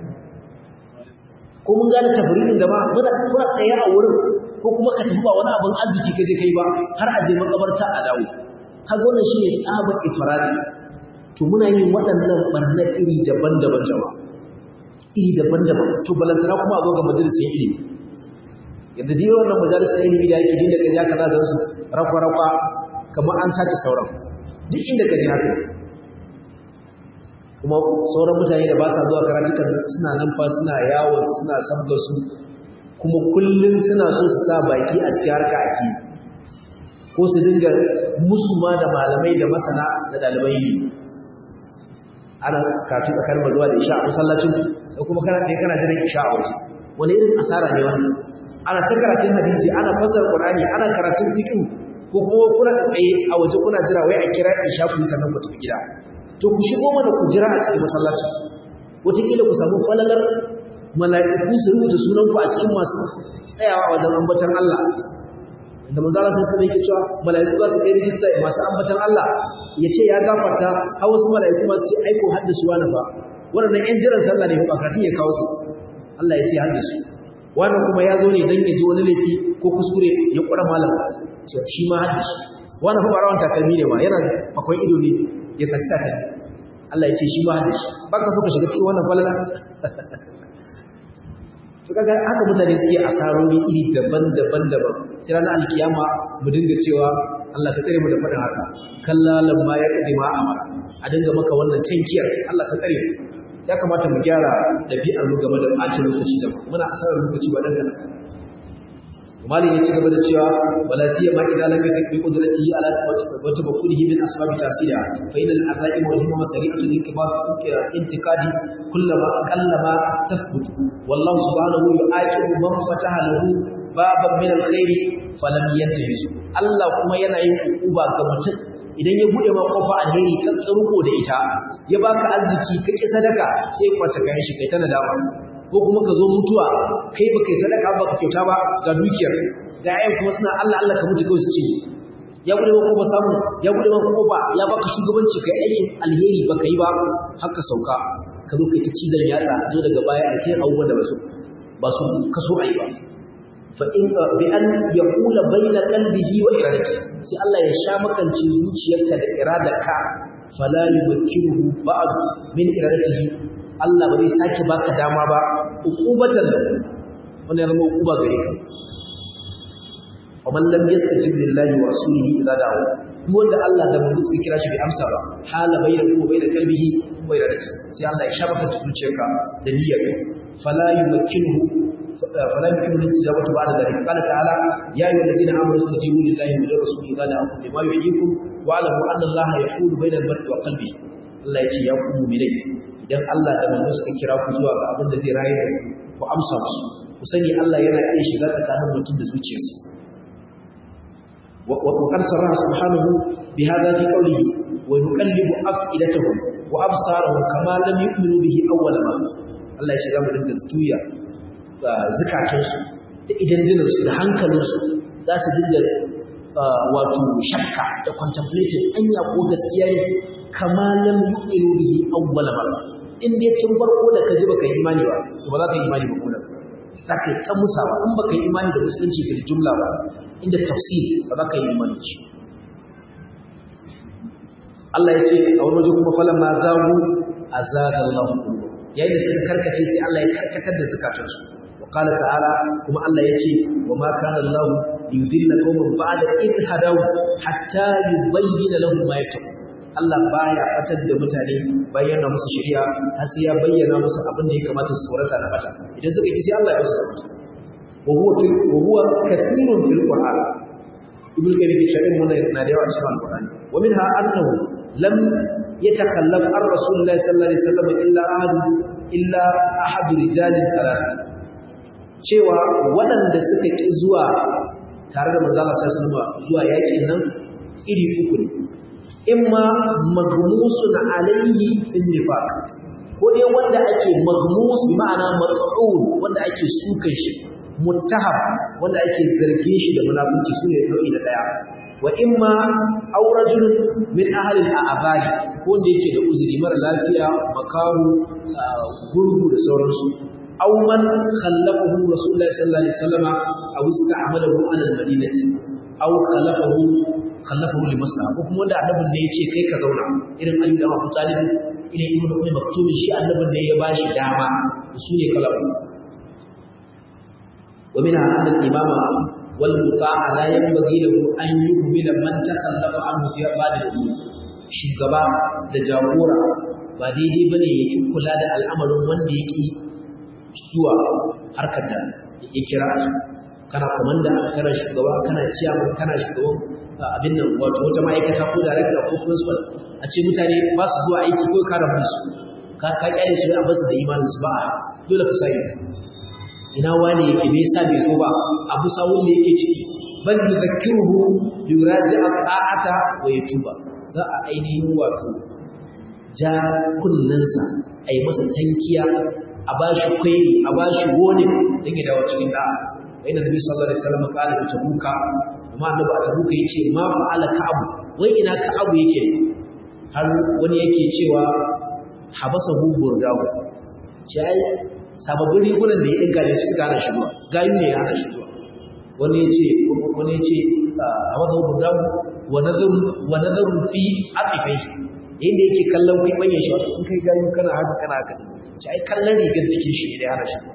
ko mun gane tafirin da ba muna kuna tsaye a wurin ko kuma ka tafi ba wani abin arziki ka je kai ba har a je makabarta a dawo kaga wannan shine tsabar ifradi to muna yin waɗannan barnar iri daban-daban jama'a iri daban-daban to balantana kuma a zo ga majalisar ilimi yadda dai wannan majalisar ilimi da yake dinda kaje haka da su rakwa-rakwa kamar an sace sauran duk inda kaje haka kuma sauran mutane da ba sa zuwa karatukan suna nan fa suna yawon suna sabga su kuma kullum suna so su sa baki a cikin harka ake ko su dinga musuma da malamai da masana da ɗalibai ilimi ana kafi tsakanin mazuwa da isha a masallacin da kuma kana ɗaya kana jiran isha a waje wani irin asara ne wannan ana ta karatun hadisi ana fasar qur'ani ana karatun fiqh ko kuma kuna da tsaye a waje kuna jira wai a kira isha ku sannan ku tafi gida to ku shigo mana ku jira a cikin masallaci wataƙila ku samu falalar mala'iku su rubuta sunan ku a cikin masu tsayawa wajen ambatan Allah da manzo Allah sai sai yake cewa mala'iku za su kai rijista masu ambatan Allah ya ce ya gafarta har wasu mala'iku masu ce aiko haddasu wani ba waɗannan ƴan jiran sallah ne ba karatun ya kawo su Allah ya ce haddasu wannan kuma ya zo ne dan ya ji wani laifi ko kuskure ya kura malam ce shi ma hadda shi wannan fa barawan takalmi ne ma yana akwai ido ne ya saci takalmi Allah ya ce shi ma hadda shi baka so ka shiga cikin wannan falala to kaga haka mutane suke asarori iri daban-daban daban sai ranar alkiyama mu dinga cewa Allah ka tsare mu da faɗin haka kallalan ma ya kadima amara a dinga maka wannan tankiyar Allah ka tsare ya kamata mu gyara dabi'ar mu game da ɓacin lokaci da muna asarar lokaci ba dan kana malin ya ci gaba da cewa wala siya ma idan lam yakun bi qudratihi ala wa tabakkulihi min asbab tasira fa inal azaim wal himma sari'atu inqibad intiqadi kullama qallama tathbut wallahu subhanahu yu'aqibu man fataha lahu baban min alkhair falam yantahiz Allah kuma yana yin ukuba ga mutum idan ya bude ma kofa alheri ka tsaruko da ita ya baka arziki ka ki sadaka sai kwace kayan shi kai ta nadama ko kuma ka zo mutuwa kai baka yi sadaka ba ka kyauta ba ga dukiyar ga ayan kuma suna Allah Allah ka mutu kawai su ce ya bude maka kofa samu ya bude maka kofa ya baka shugabanci kai aikin alheri baka yi ba haka sauka ka zo kai ta cizon yatsa zo daga baya a cikin abubuwan da basu ba su kaso ayi ba fa in bi an yaqula baina qalbihi wa iradati sai Allah ya sha makance zuciyarka da iradarka fala yumkinuhu ba'd min iradatihi Allah ba zai sake baka dama ba uqubatan wannan ya zama uquba gare ka faman lam yastajib lillahi wa rasulihi idza da'a duk wanda Allah da manzo suka kira shi bai amsa ba hala bainahu wa bainal qalbihi wa iradati sai Allah ya shabaka zuciyarka da niyyarka fala yumakkinuhu fala yumkinu istijabatu ba'da dhalik qala ta'ala ya ayyuhal ladina amanu istajibu lillahi wa lirrasuli idza da'akum lima yuhyikum wa alamu anna Allah yahulu bainal mar'i wa qalbihi Allah ya ce ya ku mu'minai idan Allah da manzo suka kira ku zuwa ga abin da zai rayu da ku amsa musu ku sani Allah yana iya shiga tsakanin mutum da zuciyarsa وقد صرح سبحانه بهذا في قوله ويقلب أفئدتهم وأبصارهم كما لم يؤمنوا به أول ما الله يشهد mu dinga juya zakatansu da idan dinansu da hankalinsu za su dinga wato shakka da contemplating anya ko gaskiya ne kama lam yu'minu bihi awwala marra in dai tun farko da kaji baka yi imani ba to ba za ka yi imani ba kuma za ka yi ta musawa in baka yi imani da musulunci fil jumla ba inda tafsir ba za ka yi imani shi Allah ya ce a wani waje kuma falan ma zagu a zaga Allah yayin da suka karkace sai Allah ya karkatar da zukatansu wa qala ta'ala kuma Allah ya ce wa ma kana Allah yudilla qauman ba'da id hadaw hatta yubayyana lahum ma yattaqun Allah baya fatar da mutane bayyana musu shari'a har sai ya bayyana musu abin da ya kamata su tsorata da fata idan suka yi sai Allah ya basu sabata wa huwa fi wa huwa kathirun fil qur'an ibn karim ke cewa mun na da yawa cikin alqur'ani wa minha annahu lam yatakhallaf an rasulullahi sallallahu alaihi wasallam illa ahad illa ahad rijal thalath cewa waɗanda suka ki zuwa tare da manzo Allah sallallahu alaihi wasallam zuwa yakin nan iri uku ne imma magmusun alaihi fil nifaq ko dai wanda ake magmus bi ma'ana maq'un wanda ake sukan shi muttaham wanda ake zarge shi da munafiki sune nau'i na daya wa imma aw rajulun min ahli al-a'bali ko wanda yake da uzuri mara lafiya makaru gurgu da sauransu aw man khallafahu rasulullahi sallallahu alaihi wasallam aw ista'malahu ala al-madinati aw khallafahu khallafahu li maslaha ko kuma wanda annabin ne yace kai ka zauna irin Ali da Abu Talib irin Ibn Ummi Maktum shi annabin ne ya bashi dama su ne kalabu wa min anna al-imam wal muta'a la yanbaghi lahu an yuhmila man takhallafa anhu fi ba'd shugaba da jagora ba daidai bane yake kula da al'amarin wanda yake zuwa harkar da ya kira kana komanda kana shugaba kana ciyaman kana shugaban abin nan wato wata ma'aikata ko director ko principal a ce mutane ba su zuwa aiki ko ka rabu su ka ka kyale su a basu da imanin su ba a dole ka sai ina wani yake me yasa bai zo ba abu sawun da yake ciki bal yuzakkiruhu yuraji'a ta'ata wa yatuba za a ainihin wato ja kunnensa a yi masa tankiya a bashi kwairi a bashi woni don ya dawo cikin da'a fa inna nabi sallallahu alaihi wasallam qala bi tabuka amma annabi a tabuka yace ma fa'ala ka'ab wai ina ka'ab yake har wani yake cewa habasahu burdahu ce ai sababbin rigunan da ya ɗinka ne su suka hana shi zuwa gayu ne ya hana shi zuwa wani ya ce wani ya ce a wata hukudamu wa nazarun fi atifai inda yake kallon kwaikwanye shi wato in kai gayu kana haka kana haka ce ai kallon rigar jikin shi ne da hana shi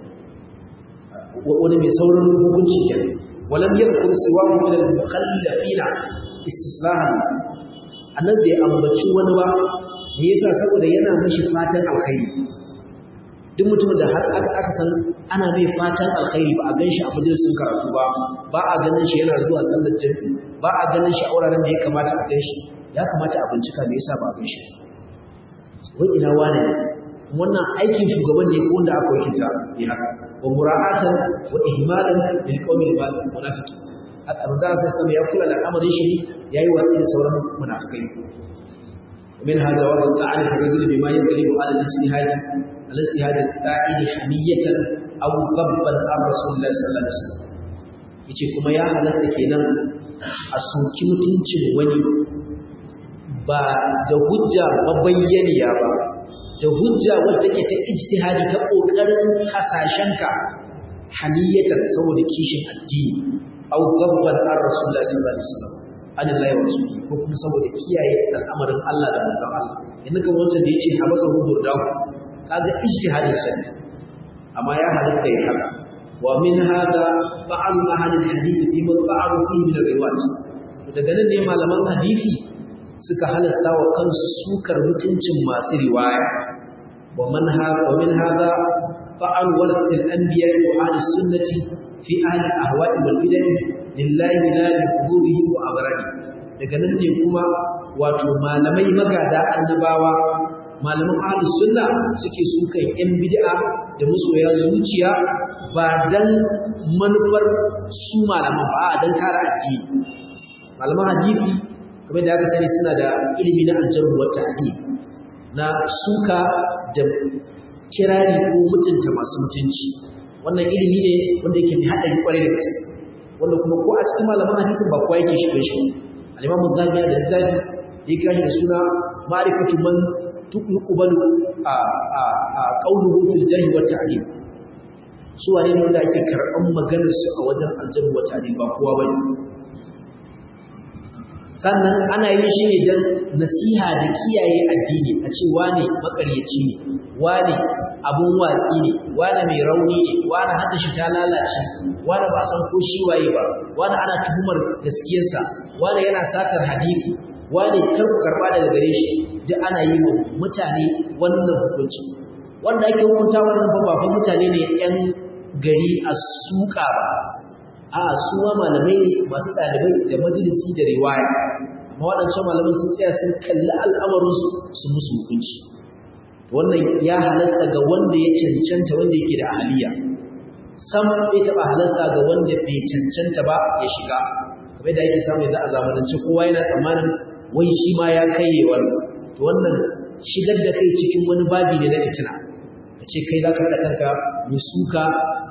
wani mai saurin hukunci ke walam yadhkur siwahu min al-mukhallafina istislahan annan bai ambaci wani ba me yasa saboda yana mashi fatan alkhairi duk mutumin da har aka san ana mai fatan alkhairi ba a gan shi a majalisun karatu ba ba a ganin shi yana zuwa sallar jami'i ba a ganin shi a wuraren da ya kamata a gan shi ya kamata a bincika me yasa ba a gan shi wai ina wane ne wannan aikin shugaban ne ko wanda aka wakilta ne haka wa mura'atan wa ihmalan lil qawmi al munafiqin manzo sai ya kula da al'amarin shi yayi watsi da sauran munafikai منها جواب الطعن في الرجل بما يغلب على الاجتهاد الاجتهاد الداعي حمية أو ضبا عن رسول الله صلى الله عليه وسلم yace kuma ya halasta kenan a soki mutuncin wani ba da hujja bayyaniya ba da hujja wadda take ta ijtihadi ta kokarin hasashenka haniyatan saboda kishin addini au gabban an rasulullahi sallallahu alaihi wasallam anillahi wa rasuli ko kuma saboda kiyaye al'amarin Allah da manzon Allah yanzu kamar wancan da yace habasa hudur da kaga ijtihadin sa amma ya halasta yin haka wa min hada ba'al ahli alhadith fi man ba'al fi min riwayat daga nan ne malaman hadisi suka halasta wa kansu sukar mutuncin masu riwaya wa man hada wa min hada ba'al walad al-anbiya wa ahli sunnati fi ahli ahwa'i wal bid'ah lillahi la yuhurihi wa abrani daga nan ne kuma wato malamai magada annabawa malaman ahlus sunna suke sukan yan bid'a da masoya zuciya ba dan manufar su malaman ba dan kare addini malaman hadisi kamar da aka sani suna da ilimi na aljarhu wa ta'dil na suka da kirari ko mutunta masu mutunci wannan ilimi ne wanda yake mai haɗari kwarai da gaske wanda kuma ko a cikin malaman hadisin ba kowa yake shiga shi al-imam zabiya da zabi ya kashi da suna ma'rifatu man tuqbalu a a a qawluhu fil jahl wa ta'dil su wane ne wanda ake karɓan maganar su a wajen aljanna wa ta'dil ba kowa bane sannan ana yin shi ne don nasiha da kiyaye addini a ce wane makaryaci ne wane abun watsi ne wane mai rauni ne wane hada shi ta lalace wane ba san ko shi waye ba wane ana tuhumar gaskiyarsa wane yana satar hadisi wane kar ku karba daga gare shi duk ana yi wa mutane wannan hukunci wanda ake hukunta wannan ba ba mutane ne yan gari a suka ba a suwa malamai ne masu ɗalibai da majalisi da riwaya amma waɗancan malamai sun tsaya sun kalli al'amarinsu su musu hukunci wannan ya halasta ga wanda ya cancanta wanda yake da ahaliya sam bai taɓa halasta ga wanda bai cancanta ba ya shiga kamar da ake samu yanzu a zamanance kowa yana tsammanin wai shi ma ya kayyewar to wannan shigar da kai cikin wani babi ne na fitina ka ce kai za ka haɗa kanka mai suka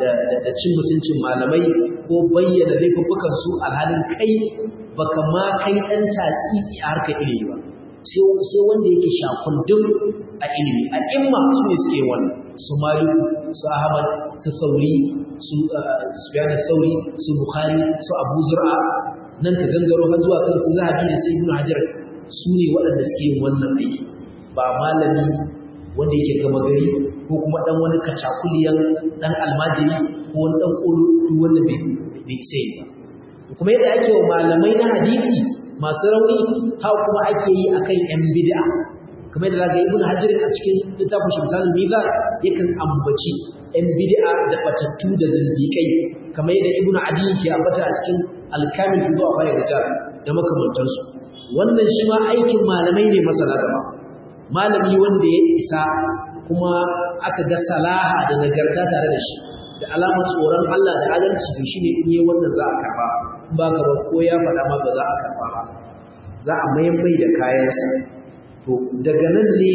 da cin mutuncin malamai ko bayyana laifuffukan su alhalin kai baka ma kai ɗan tatsitsi a harkar ilimi ba sai wanda yake shakundun a ilimi a imma su ne suke wannan su maliku su ahmad su sauri su sufyan sauri su bukhari su abu zur'a nan ka gangaro har zuwa kan su zahabi da sai ibnu hajar su ne waɗanda suke yin wannan aiki ba malami wanda yake gama gari ko kuma dan wani kacakuliyan dan almajiri ko wani dan kolo wanda bai bai sai ba kuma yadda ake wa malamai na hadisi masu rauni ha kuma ake yi akan yan bid'a kamar yadda zaka ibnu hajar a cikin littafin shimsalul mizan yakan ambaci yan bid'a da batattu da zindiƙai kamar yadda ibnu adi ke ambata a cikin al-kamil fi du'a fa'il rijal da makamantansu wannan shi ma aikin malamai ne masana gaba malami wanda ya isa kuma aka ga salaha da nagarta tare da shi da alamar tsoron Allah da adalci to shine in yi wannan za a karba in ba ka ba ko ya faɗa ma ba za a karba ba za a mayan mai da kayansa to daga nan ne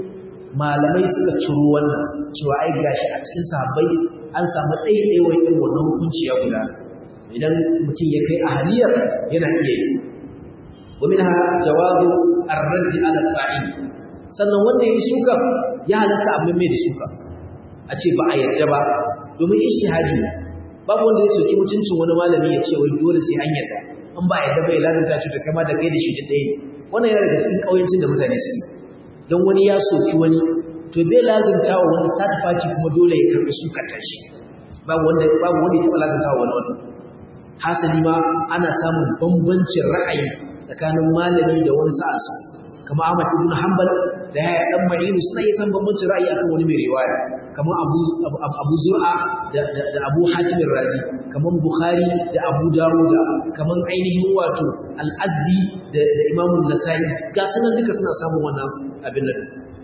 malamai suka ciro wannan cewa ai gashi a cikin sahabbai an samu ɗaiɗaiwar irin wannan hukunci ya guda idan mutum ya kai ahaliyar yana iya yi ومنها جواز الرد على الفاعل sannan wanda ya yi suka ya halatta a mai da suka a ce ba a yarda ba domin ijtihadi babu wanda zai soki mutuncin wani malami ya ce wai dole sai an yarda an ba yarda bai lalata shi da kama da kai da shi da ɗaya ne wannan yana daga cikin ƙauyancin da mutane su don wani ya soki wani to bai lazimta wa wani ta faci kuma dole ya karɓi su shi babu wanda babu wanda ya taɓa lazimta wa wani wani hasali ma ana samun bambancin ra'ayi tsakanin malami da wani sa'ansa kama Ahmad ibn Hanbal da ya dan Ma'inu suna yi san bambancin ra'ayi akan wani mai riwaya kama Abu Abu Zur'a da da Abu Hatim Razi kaman Bukhari da Abu Dawud kaman ainihin wato Al-Azdi da da Imam An-Nasa'i ga sunan duka suna samun wannan abin nan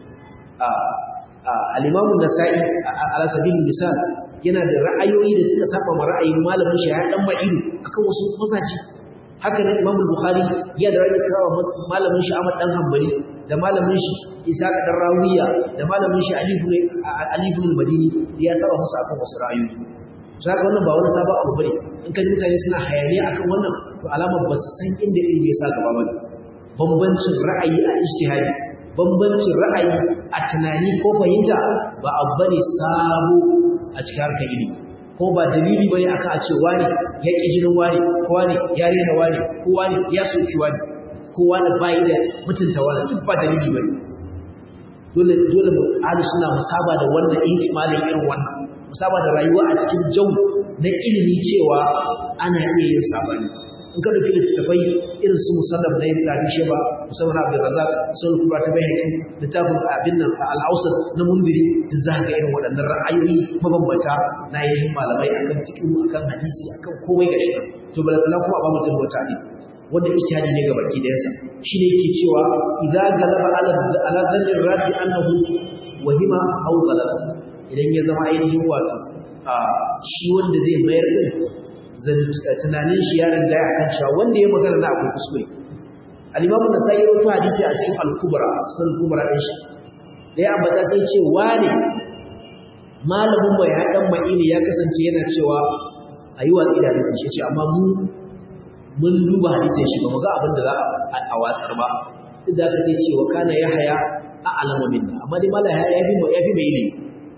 a al-Imam An-Nasa'i ala sabilil misal yana da ra'ayoyi da suka saba ma ra'ayin malamin shi ya dan Ma'inu akan wasu masaji haka nan Imam Bukhari ya da ra'ayi suka saba malamin shi Ahmad dan Hanbali da malamin shi Isa dan Rawiya da malamin shi Ali ibn Ali ibn Madini ya saba musu akan wasu ra'ayoyi saka wannan ba wani sabon abu bane in ka ji mutane suna hayaniya akan wannan to alamar ba su san inda ilimi ya sa gaba bane bambancin ra'ayi a ijtihadi bambancin ra'ayi a tunani ko fahimta ba abu bane sabo a cikin harkar ilimi ko ba dalili bane aka a ce wani ya ƙi jinin wani ko wani ya rena wani ko wani ya soki wani ko wani bayi da mutunta wani duk ba dalili bane dole dole mu ahli suna musaba da wannan ihtimalin irin wannan musaba da rayuwa a cikin jau na ilimi cewa ana iya yin sabani in ka dauki littattafai irin su musannaf na ibn abi sheba musamman abdul razzaq sun kuma ta bayyana littafin abin nan al-awsat na mundiri da za ga irin waɗannan ra'ayoyi mabambanta na yin malamai akan fiqh akan hadisi akan komai ga shi to balantana kuma ba mutum wata ne wanda ijtihadi ne ga baki da yasa shine yake cewa idza galaba ala ala dhanni rabi annahu wahima aw galaba idan ya zama ainihin wato shi wanda zai mayar din tunanin shi yaron da akan cewa wanda ya magana na akwai kuskure al-imamu nasai rawaito hadisi a cikin al-kubra sun kubra din shi da ya ambata sai ce wane malamin mai hadan ma'ini ya kasance yana cewa ayi wa da hadisin shi ce amma mu mun duba hadisin shi ba mu ga abin da za a watsar ba duk da aka sai ce wa kana yahya a'lamu minna amma dai malai ya fi ya fi mai ilimi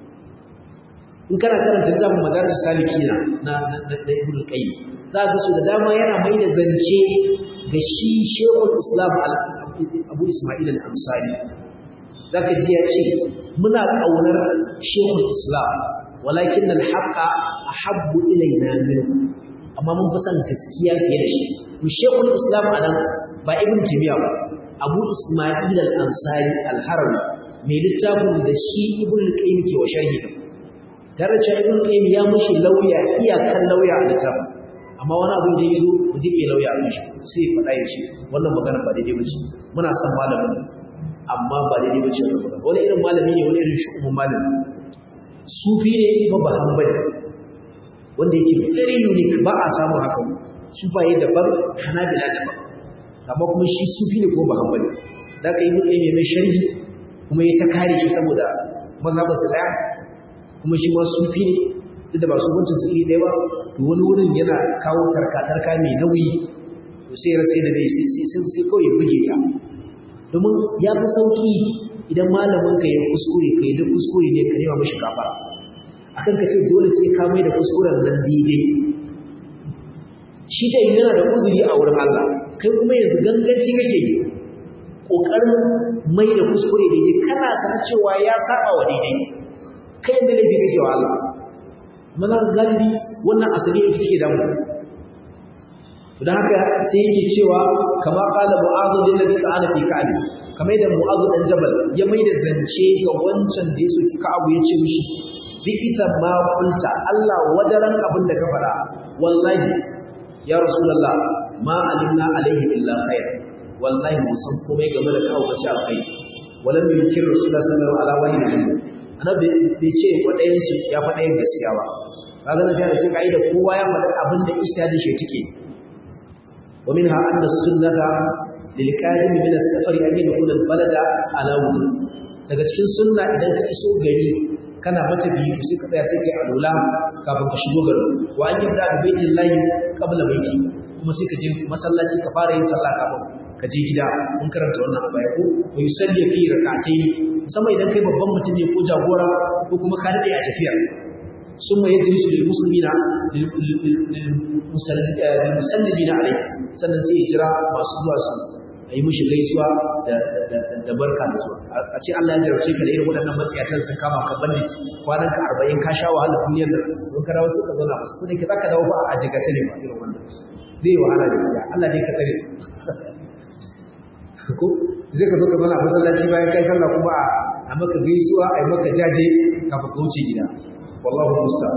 in kana karanta littafin madarar salikina na na ibn qayyim za ka so da dama yana mai da zance ga shi shehul islam abu isma'il al-ansari zaka ji ya ce muna kaunar shehul islam walakin al-haqqa ahabbu ilayna minhu amma mun fi son gaskiya fiye da shi to shehul islam anan ba ibn timiya ba abu isma'il al-ansari al-harawi mai littafin da shi ibn qayyim ke wa sharhi tare da ibn qayyim ya mushi lauya iyakan lauya a littafin amma wani abu da yazo ba zai iya lauya a shi sai faɗa ya ce wannan magana ba daidai bace muna son malamin amma ba daidai bace wannan wani irin malami ne wani irin shugaban malami sufi ne ba ba hanbali wanda yake very unique ba a samu haka sufaye daban hanabila daban amma kuma shi sufi ne ko ba hanbali da ka yi mutum mai sharhi kuma ya ta kare shi saboda mazhabarsa daya kuma shi ma sufi ne duk da ba su wancan su iri ɗaya ba to wani wurin yana kawo tarka-tarka mai nauyi to sai rasa da dai sai kawai ya buge ta domin ya fi sauƙi idan malamin ka ya kuskure ka yi da kuskure ne ka nema mashi kafa akan ka ce dole sai ka mai da kuskuren nan daidai shi dai yana da uzuri a wurin Allah kai kuma yanzu ganganci kake yi ƙoƙarin mai da kuskure daidai kana sanar cewa ya saba wa daidai kai yadda laifi kake wa Allah mana galibi wannan asali ita take damu to dan haka sai yake cewa kama qala mu'adh lin nabi ta'ala fi ka'ab kamar da mu'adh dan jabal ya mai da zance ga wancan da yaso ki ka'abu ya ce mishi bi isa ma qulta Allah wadaran abin da ka fara wallahi ya rasulullah ma alimna alaihi illa khair wallahi mun san komai game da kawo ba sai alkhairi walam yunkir rasulullah sallallahu alaihi wa sallam annabi bai ce waɗayan su ya faɗa yin gaskiya ba kaga na sai da kika da kowa ya faɗa abin da ijtihadi shi take wa minha anna sunnata lil qadim min as-safar an yadkhul al-balada ala wudu daga cikin sunna idan ka iso gari kana mata biyu sai ka tsaya sai kai alula kafin ka shigo garin wa an yabda bi baitillahi qabla baiti kuma sai ka je masallaci ka fara yin sallah kafin ka je gida mun karanta wannan a baya ko wa yusalli fi rak'atayn musamman idan kai babban mutum ne ko jagora ko kuma ka dade a tafiyar summa yajlisu lil muslimina lil musallina alai sannan sai ya jira masu zuwa su a yi mishi gaisuwa da barka da zuwa a ce Allah ya jarabce ka da irin waɗannan matsayatan sun kama ka bandit kwanan ka arba'in ka sha wahala duniyar nan don ka dawo sai ka zauna masu kuma ka za ka dawo ba a jigace ne ba irin wannan zai wahala da siya Allah ne ka tsare ko zai ka zo ka zauna a masallaci bayan kai sallah kuma a maka gaisuwa a yi maka jaje kafin ka wuce gida wallahu musta'an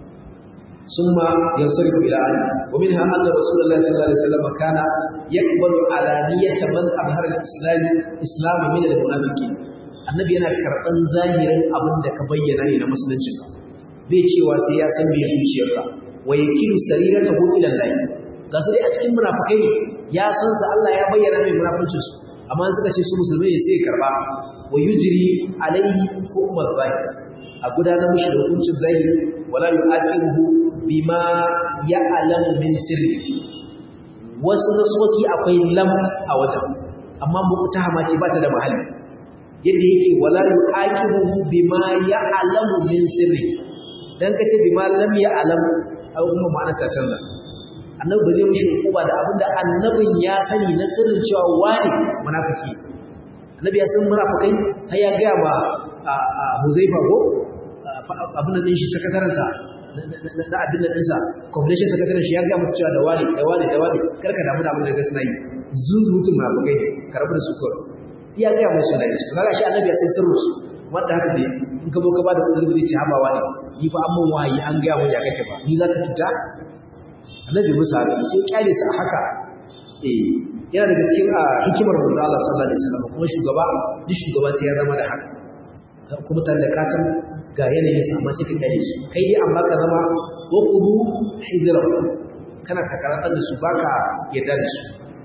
ثم ينصرف إلى علي ومنها أن رسول الله صلى الله عليه وسلم كان يقبل علانية من أظهر الإسلام إسلام من المنافقين annabi yana karɓan zahirin abin da ka bayyana ne na musuluncinka bai cewa sai ya san me zuciyarka wa yakilu sariratahu ila Allah ga su dai a cikin munafikai ne ya san sa Allah ya bayyana mai munafincin su amma suka ce su musulmi ne sai karba wa yujri alaihi hukmar zahir a gudanar mishi da hukuncin zahiri wala yu'aqibuhu bima ya'lamu min sirri wasu nasoki akwai lam a wajen amma muqtahama ce ba ta da mahalli yadda yake wala yu'aqibuhu bima ya'lamu min sirri dan kace bima lam ya'lam au kuma ma'ana ta canza annabi ba zai mishi hukuma da abinda annabin ya sani na sirrin cewa wani munafiki annabi ya san munafikai har ya ga ba Huzaifa ko abin da din shi sakatarensa na abin da dinsa combination sakataren shi ya ga musu cewa da wani da wani da wani karka damu da abin da gaskiya yi zuzutun munafikai ne karbu da su kawai ya ga musu da shi kaga shi annabi ya san sirrin su wanda haka ne in ka zo ka bada uzuri zai ce habawa ne ni fa amman wahayi an ga mu ya kake ba ni zaka tuta annabi musa haka sai kyale su haka eh yana daga cikin hikimar manzo Allah sallallahu alaihi wasallam kuma shugaba duk shugaba sai ya zama da haka kuma tare da kasan ga yanayin su amma sai ka kyale su kai dai amma ka zama wa kudu hijra kana kakaratar da su baka yadda da su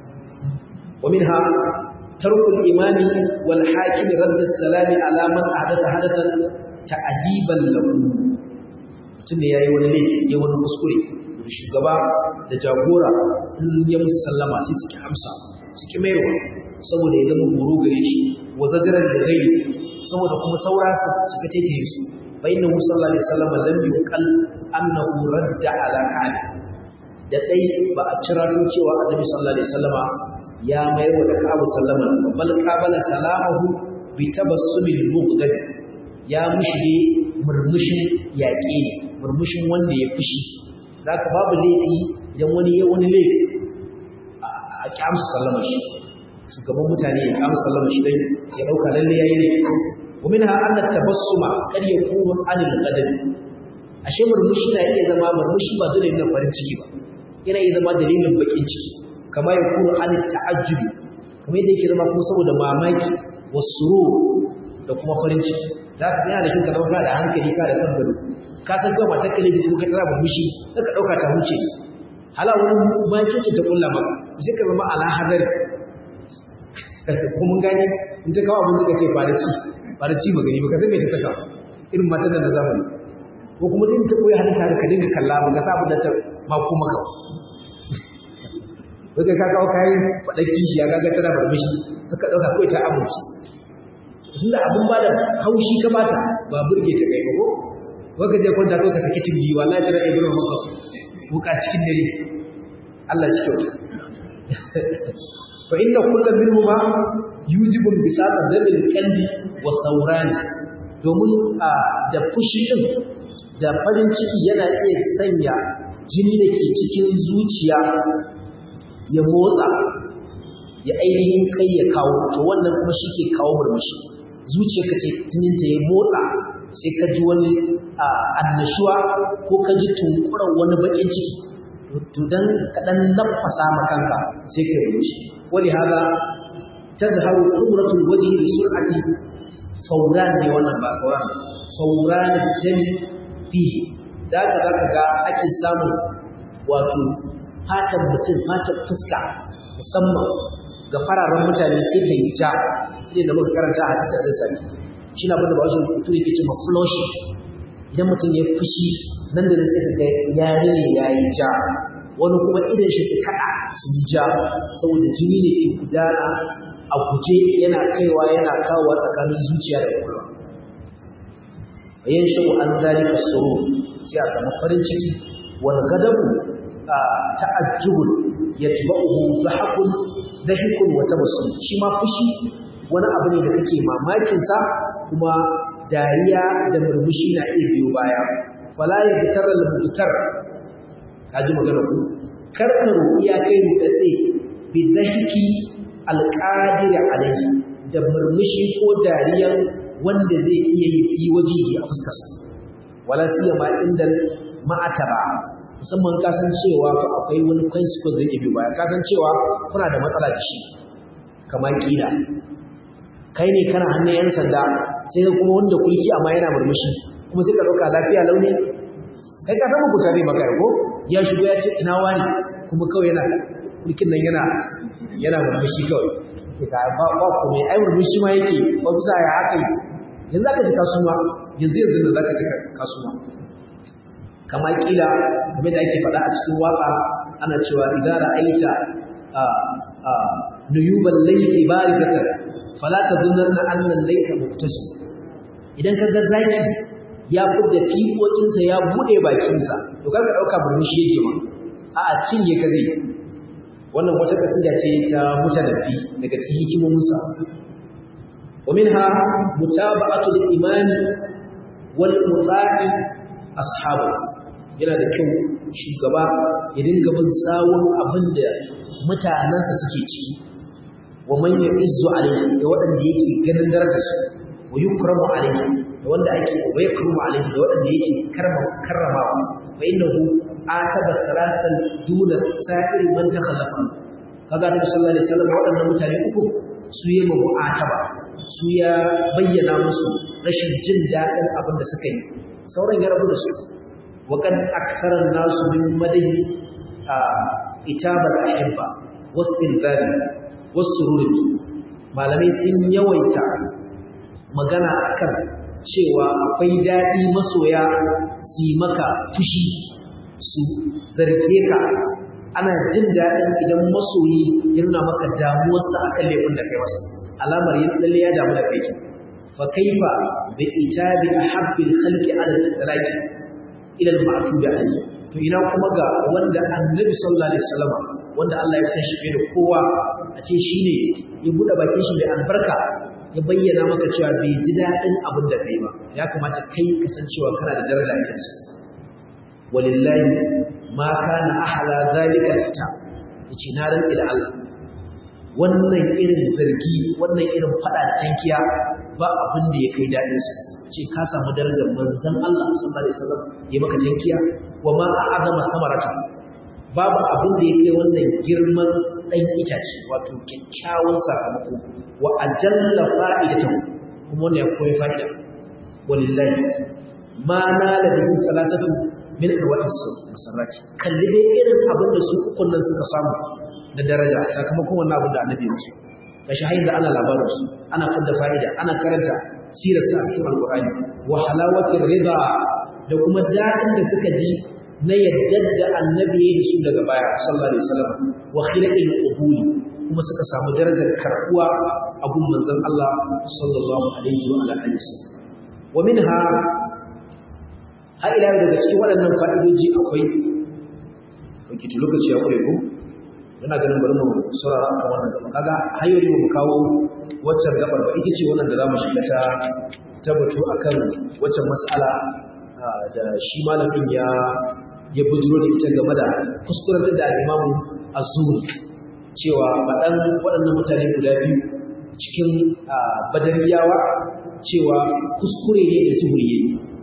wa minha tarkul imami wal hakim radd as-salami ala man ahdatha hadathan ta'diban lahu mutum ne yayi wani laifi yayi wani kuskure da shugaba da jagora in ya musu sallama sai suke amsa suke mayarwa saboda ya zama horo gare shi wa zagarar da gairi saboda kuma saura su ka taitaye su bai na musa Allah da sallama lam yuqal annahu radda ala ka'ab da dai ba a cira to cewa annabi sallallahu alaihi wasallama ya mayar wa da ka'ab sallama bal qabala salamahu bi tabassumil mughdab ya mushi murmushin yaƙe ne murmushin wanda ya fushi za ka babu laifi idan wani ya wani laifi a kyamsu sallama shi shugaban mutane ya kyamsu sallama shi dai ya ɗauka lalle ya yi laifi ومن ها أن التبسم قد يكون عن القدر ashe murmushi na iya zama murmushi ba dole ne farin ciki ba yana iya zama dalilin bakin ciki kamar ya kuma an ta'ajjubi kamar yadda yake zama kuma saboda mamaki wasuru da kuma farin ciki za ka yana da kinka zama da hankali ka da kan gado ka san kawai matar ka laifi kuma ka tara murmushi ka ka ɗauka ta wuce hala wani makicin ta kulla maka sai ka zama ala hadari ko mun gani in ta kawo abin suka ce ba da ci ba da ci magani ba ka san me ta saka irin matan da na zamani ko kuma din ta koyi halitta ka dinga kalla ba ga sabon da ta mako maka Daga ka kawo kayan faɗa kishiya ga ga tana barmishi ka ɗauka kawai ta amince tun da abin ba da haushi ka bata ba burge ta kai ba ko waka je kwanta ko ka saki timbi wallahi tana iya gina maka wuka cikin dare Allah shi kyauta fa inna kullu minhuma yujibu bisata dalil qalbi wa thawrani domin da fushi din da farin ciki yana iya sanya jini da ke cikin zuciya ya motsa ya ainihin kai ya kawo to wannan kuma shi ke kawo murmushi zuciyarka ce jininta ya motsa sai ka ji wani annashuwa ko ka ji tunkurar wani bakin ciki to dan kaɗan nafasa makanka sai ka murmushi wani haza tazharu umratul wajhi bi sur'ati fauran ne wannan ba fauran fauran dami fi da ka zaka ga ake samun wato fatan mutum fatan fuska musamman ga fararen mutane sai ta yi ja idan da muka karanta a hadisin da sani shi na abin da bawashi mutum yake ce ma flushing idan mutum ya fushi nan da nan sai ka ga yare ne ya yi ja wani kuma idan shi su kaɗa su yi ja saboda jini ne ke gudana a guje yana kaiwa yana kawowa tsakanin zuciya da kwakwalwa bayan shagu an zalika surur sai a samu farin ciki wal ghadabu ta'ajjubun yatba'uhu dhahakun dahikun wa tabassum shi ma fushi wani abu ne da kake mamakin sa kuma dariya da murmushi na iya biyo baya fala yagtar al mudtar kaji magana ku kar ka roƙi ya kai rudadde bi dhahiki al qadir alayhi da murmushi ko dariyan wanda zai iya yi fi wajihi a fuskarsa wala siyama inda ma'ataba musamman kasancewa fa akwai wani consequence da yake bi baya kasancewa kuna da matsala da shi kamar kila kai ne kana hannun yan sanda sai ka kuma wanda kulki amma yana murmushi kuma sai ka dauka lafiya launi kai ka san mugunta zai maka ko ya shigo ya ce ina wani kuma kawai yana kulkin nan yana yana murmushi kawai ke ka ba ba komai ai murmushi ma yake ba bisa ya haka yi yanzu zaka ji kasuwa yanzu yanzu da zaka ji kasuwa kama kila kamar da ake faɗa a cikin waka ana cewa idan ra'aita a a nuyuban layli baridatan fala tadhunna anna al-layla muktasim idan ka ga zaki ya fudda fifocinsa ya bude bakinsa to kaga dauka burmushi yake ma a a cinye ka zai wannan wata kasida ce ta mutanabbi daga cikin hikimominsa wa minha mutaba'atu al-imani wal muta'i ashabu yana da kyau shugaba ya dinga bin sawun abinda mutanansa suke ciki wa man yu'izzu alayhi da wanda yake ganin darajar su wa yukramu alayhi da wanda ake wa yakramu alayhi da wanda yake karma karramawa fa innahu ataba thalathan duna sa'iri man takhallafa kaga da sallallahu alaihi wasallam waɗannan mutane uku su yi mu ataba su ya bayyana musu rashin jin daɗin abin da suka yi sauran ya rabu da su wa kan aksaran nasu min madahi a itabal ahibba wastinzari wasururi malamai sun yawaita magana akan cewa akwai daɗi masoya su maka fushi su zarge ka ana jin daɗin idan masoyi ya nuna maka damuwarsa akan laifin da kai masa alamar yin lalle ya damu da kai fa kaifa bi itabi ahabbil khalqi ala talaqi ila al-ma'tub alayhi to ina kuma ga wanda annabi sallallahu alaihi wasallam wanda Allah ya san shi fiye da kowa a ce shine ya bude bakin shi mai albarka ya bayyana maka cewa bai ji daɗin abin da kai ba ya kamata kai kasancewa kana da daraja a kansa walillahi ma kana ahla zalika ta yace na rantsi da Allah wannan irin zargi wannan irin fada da tankiya ba abin da ya kai daɗin sa ce ka samu darajar manzon Allah sallallahu alaihi wasallam ya maka tankiya wa ma a'azama samarata babu abin da ya kai wannan girman dan itace wato kyakkyawan sakamako wa ajalla fa'idatan kuma wannan ya koyi fa'ida walillahi ma nala bihi salasatu min alwa'is masarrati kalli dai irin abin da su ukun nan suka samu da daraja sakamakon wannan abin da annabi ya ce gashi hayin da ana labarin su ana fadda fa'ida ana karanta sirar sa a cikin alqur'ani wa halawatir rida da kuma dadin da suka ji na yadda da annabi ya su daga baya sallallahu alaihi wasallam wa khilqil qubuli kuma suka samu darajar karbuwa a gun manzon Allah sallallahu alaihi wa alihi wasallam wa minha har ila daga cikin waɗannan fa'idoji akwai wakiti lokaci ya kure ko yana ganin bari mu saurara akan wannan gaba kaga hayoyi mu kawo waccan gabar ba ita ce wannan da zamu shiga ta ta batu akan waccan mas'ala da shi malamin ya ya bujuro da ita game da kuskuren da Imam Az-Zuhri cewa faɗan waɗannan mutane guda biyu cikin badariyawa cewa kuskure ne da zuhuri yayi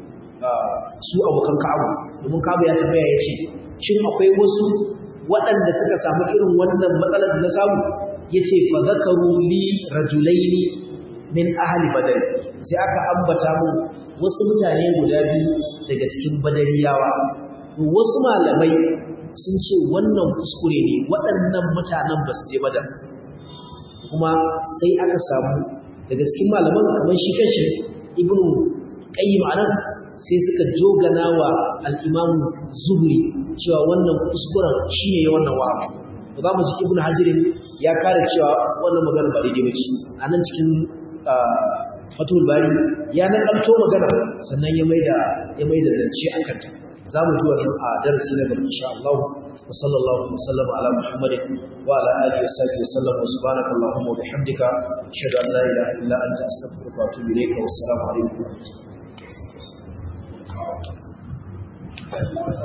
su abokan Ka'abu domin Ka'abu ya tambaya ya ce shin akwai wasu waɗanda suka samu irin wannan matsalar da na samu yace fa zakaru li rajulaini min ahli badar sai aka ambata mu wasu mutane guda biyu daga cikin badariyawa wasu malamai sun ce wannan kuskure ne waɗannan mutanen ba su je badar kuma sai aka samu daga cikin malaman kamar shi kashi ibnu qayyim anan sai suka jogana wa al-imam zuhri cewa wannan kuskuren shine ya wannan wa to zamu ji ibnu hajar ya kare cewa wannan magana ba daidai bace anan cikin fatul bari ya nakalto magana sannan ya maida ya maida zance akan ta zamu ji wannan a darasi na gaba insha Allah wa sallallahu wa sallama ala muhammadin wa ala alihi wa sahbihi wa sallam wa subhanaka allahumma wa bihamdika ashhadu an la ilaha illa anta astaghfiruka wa atubu ilayka wa assalamu alaikum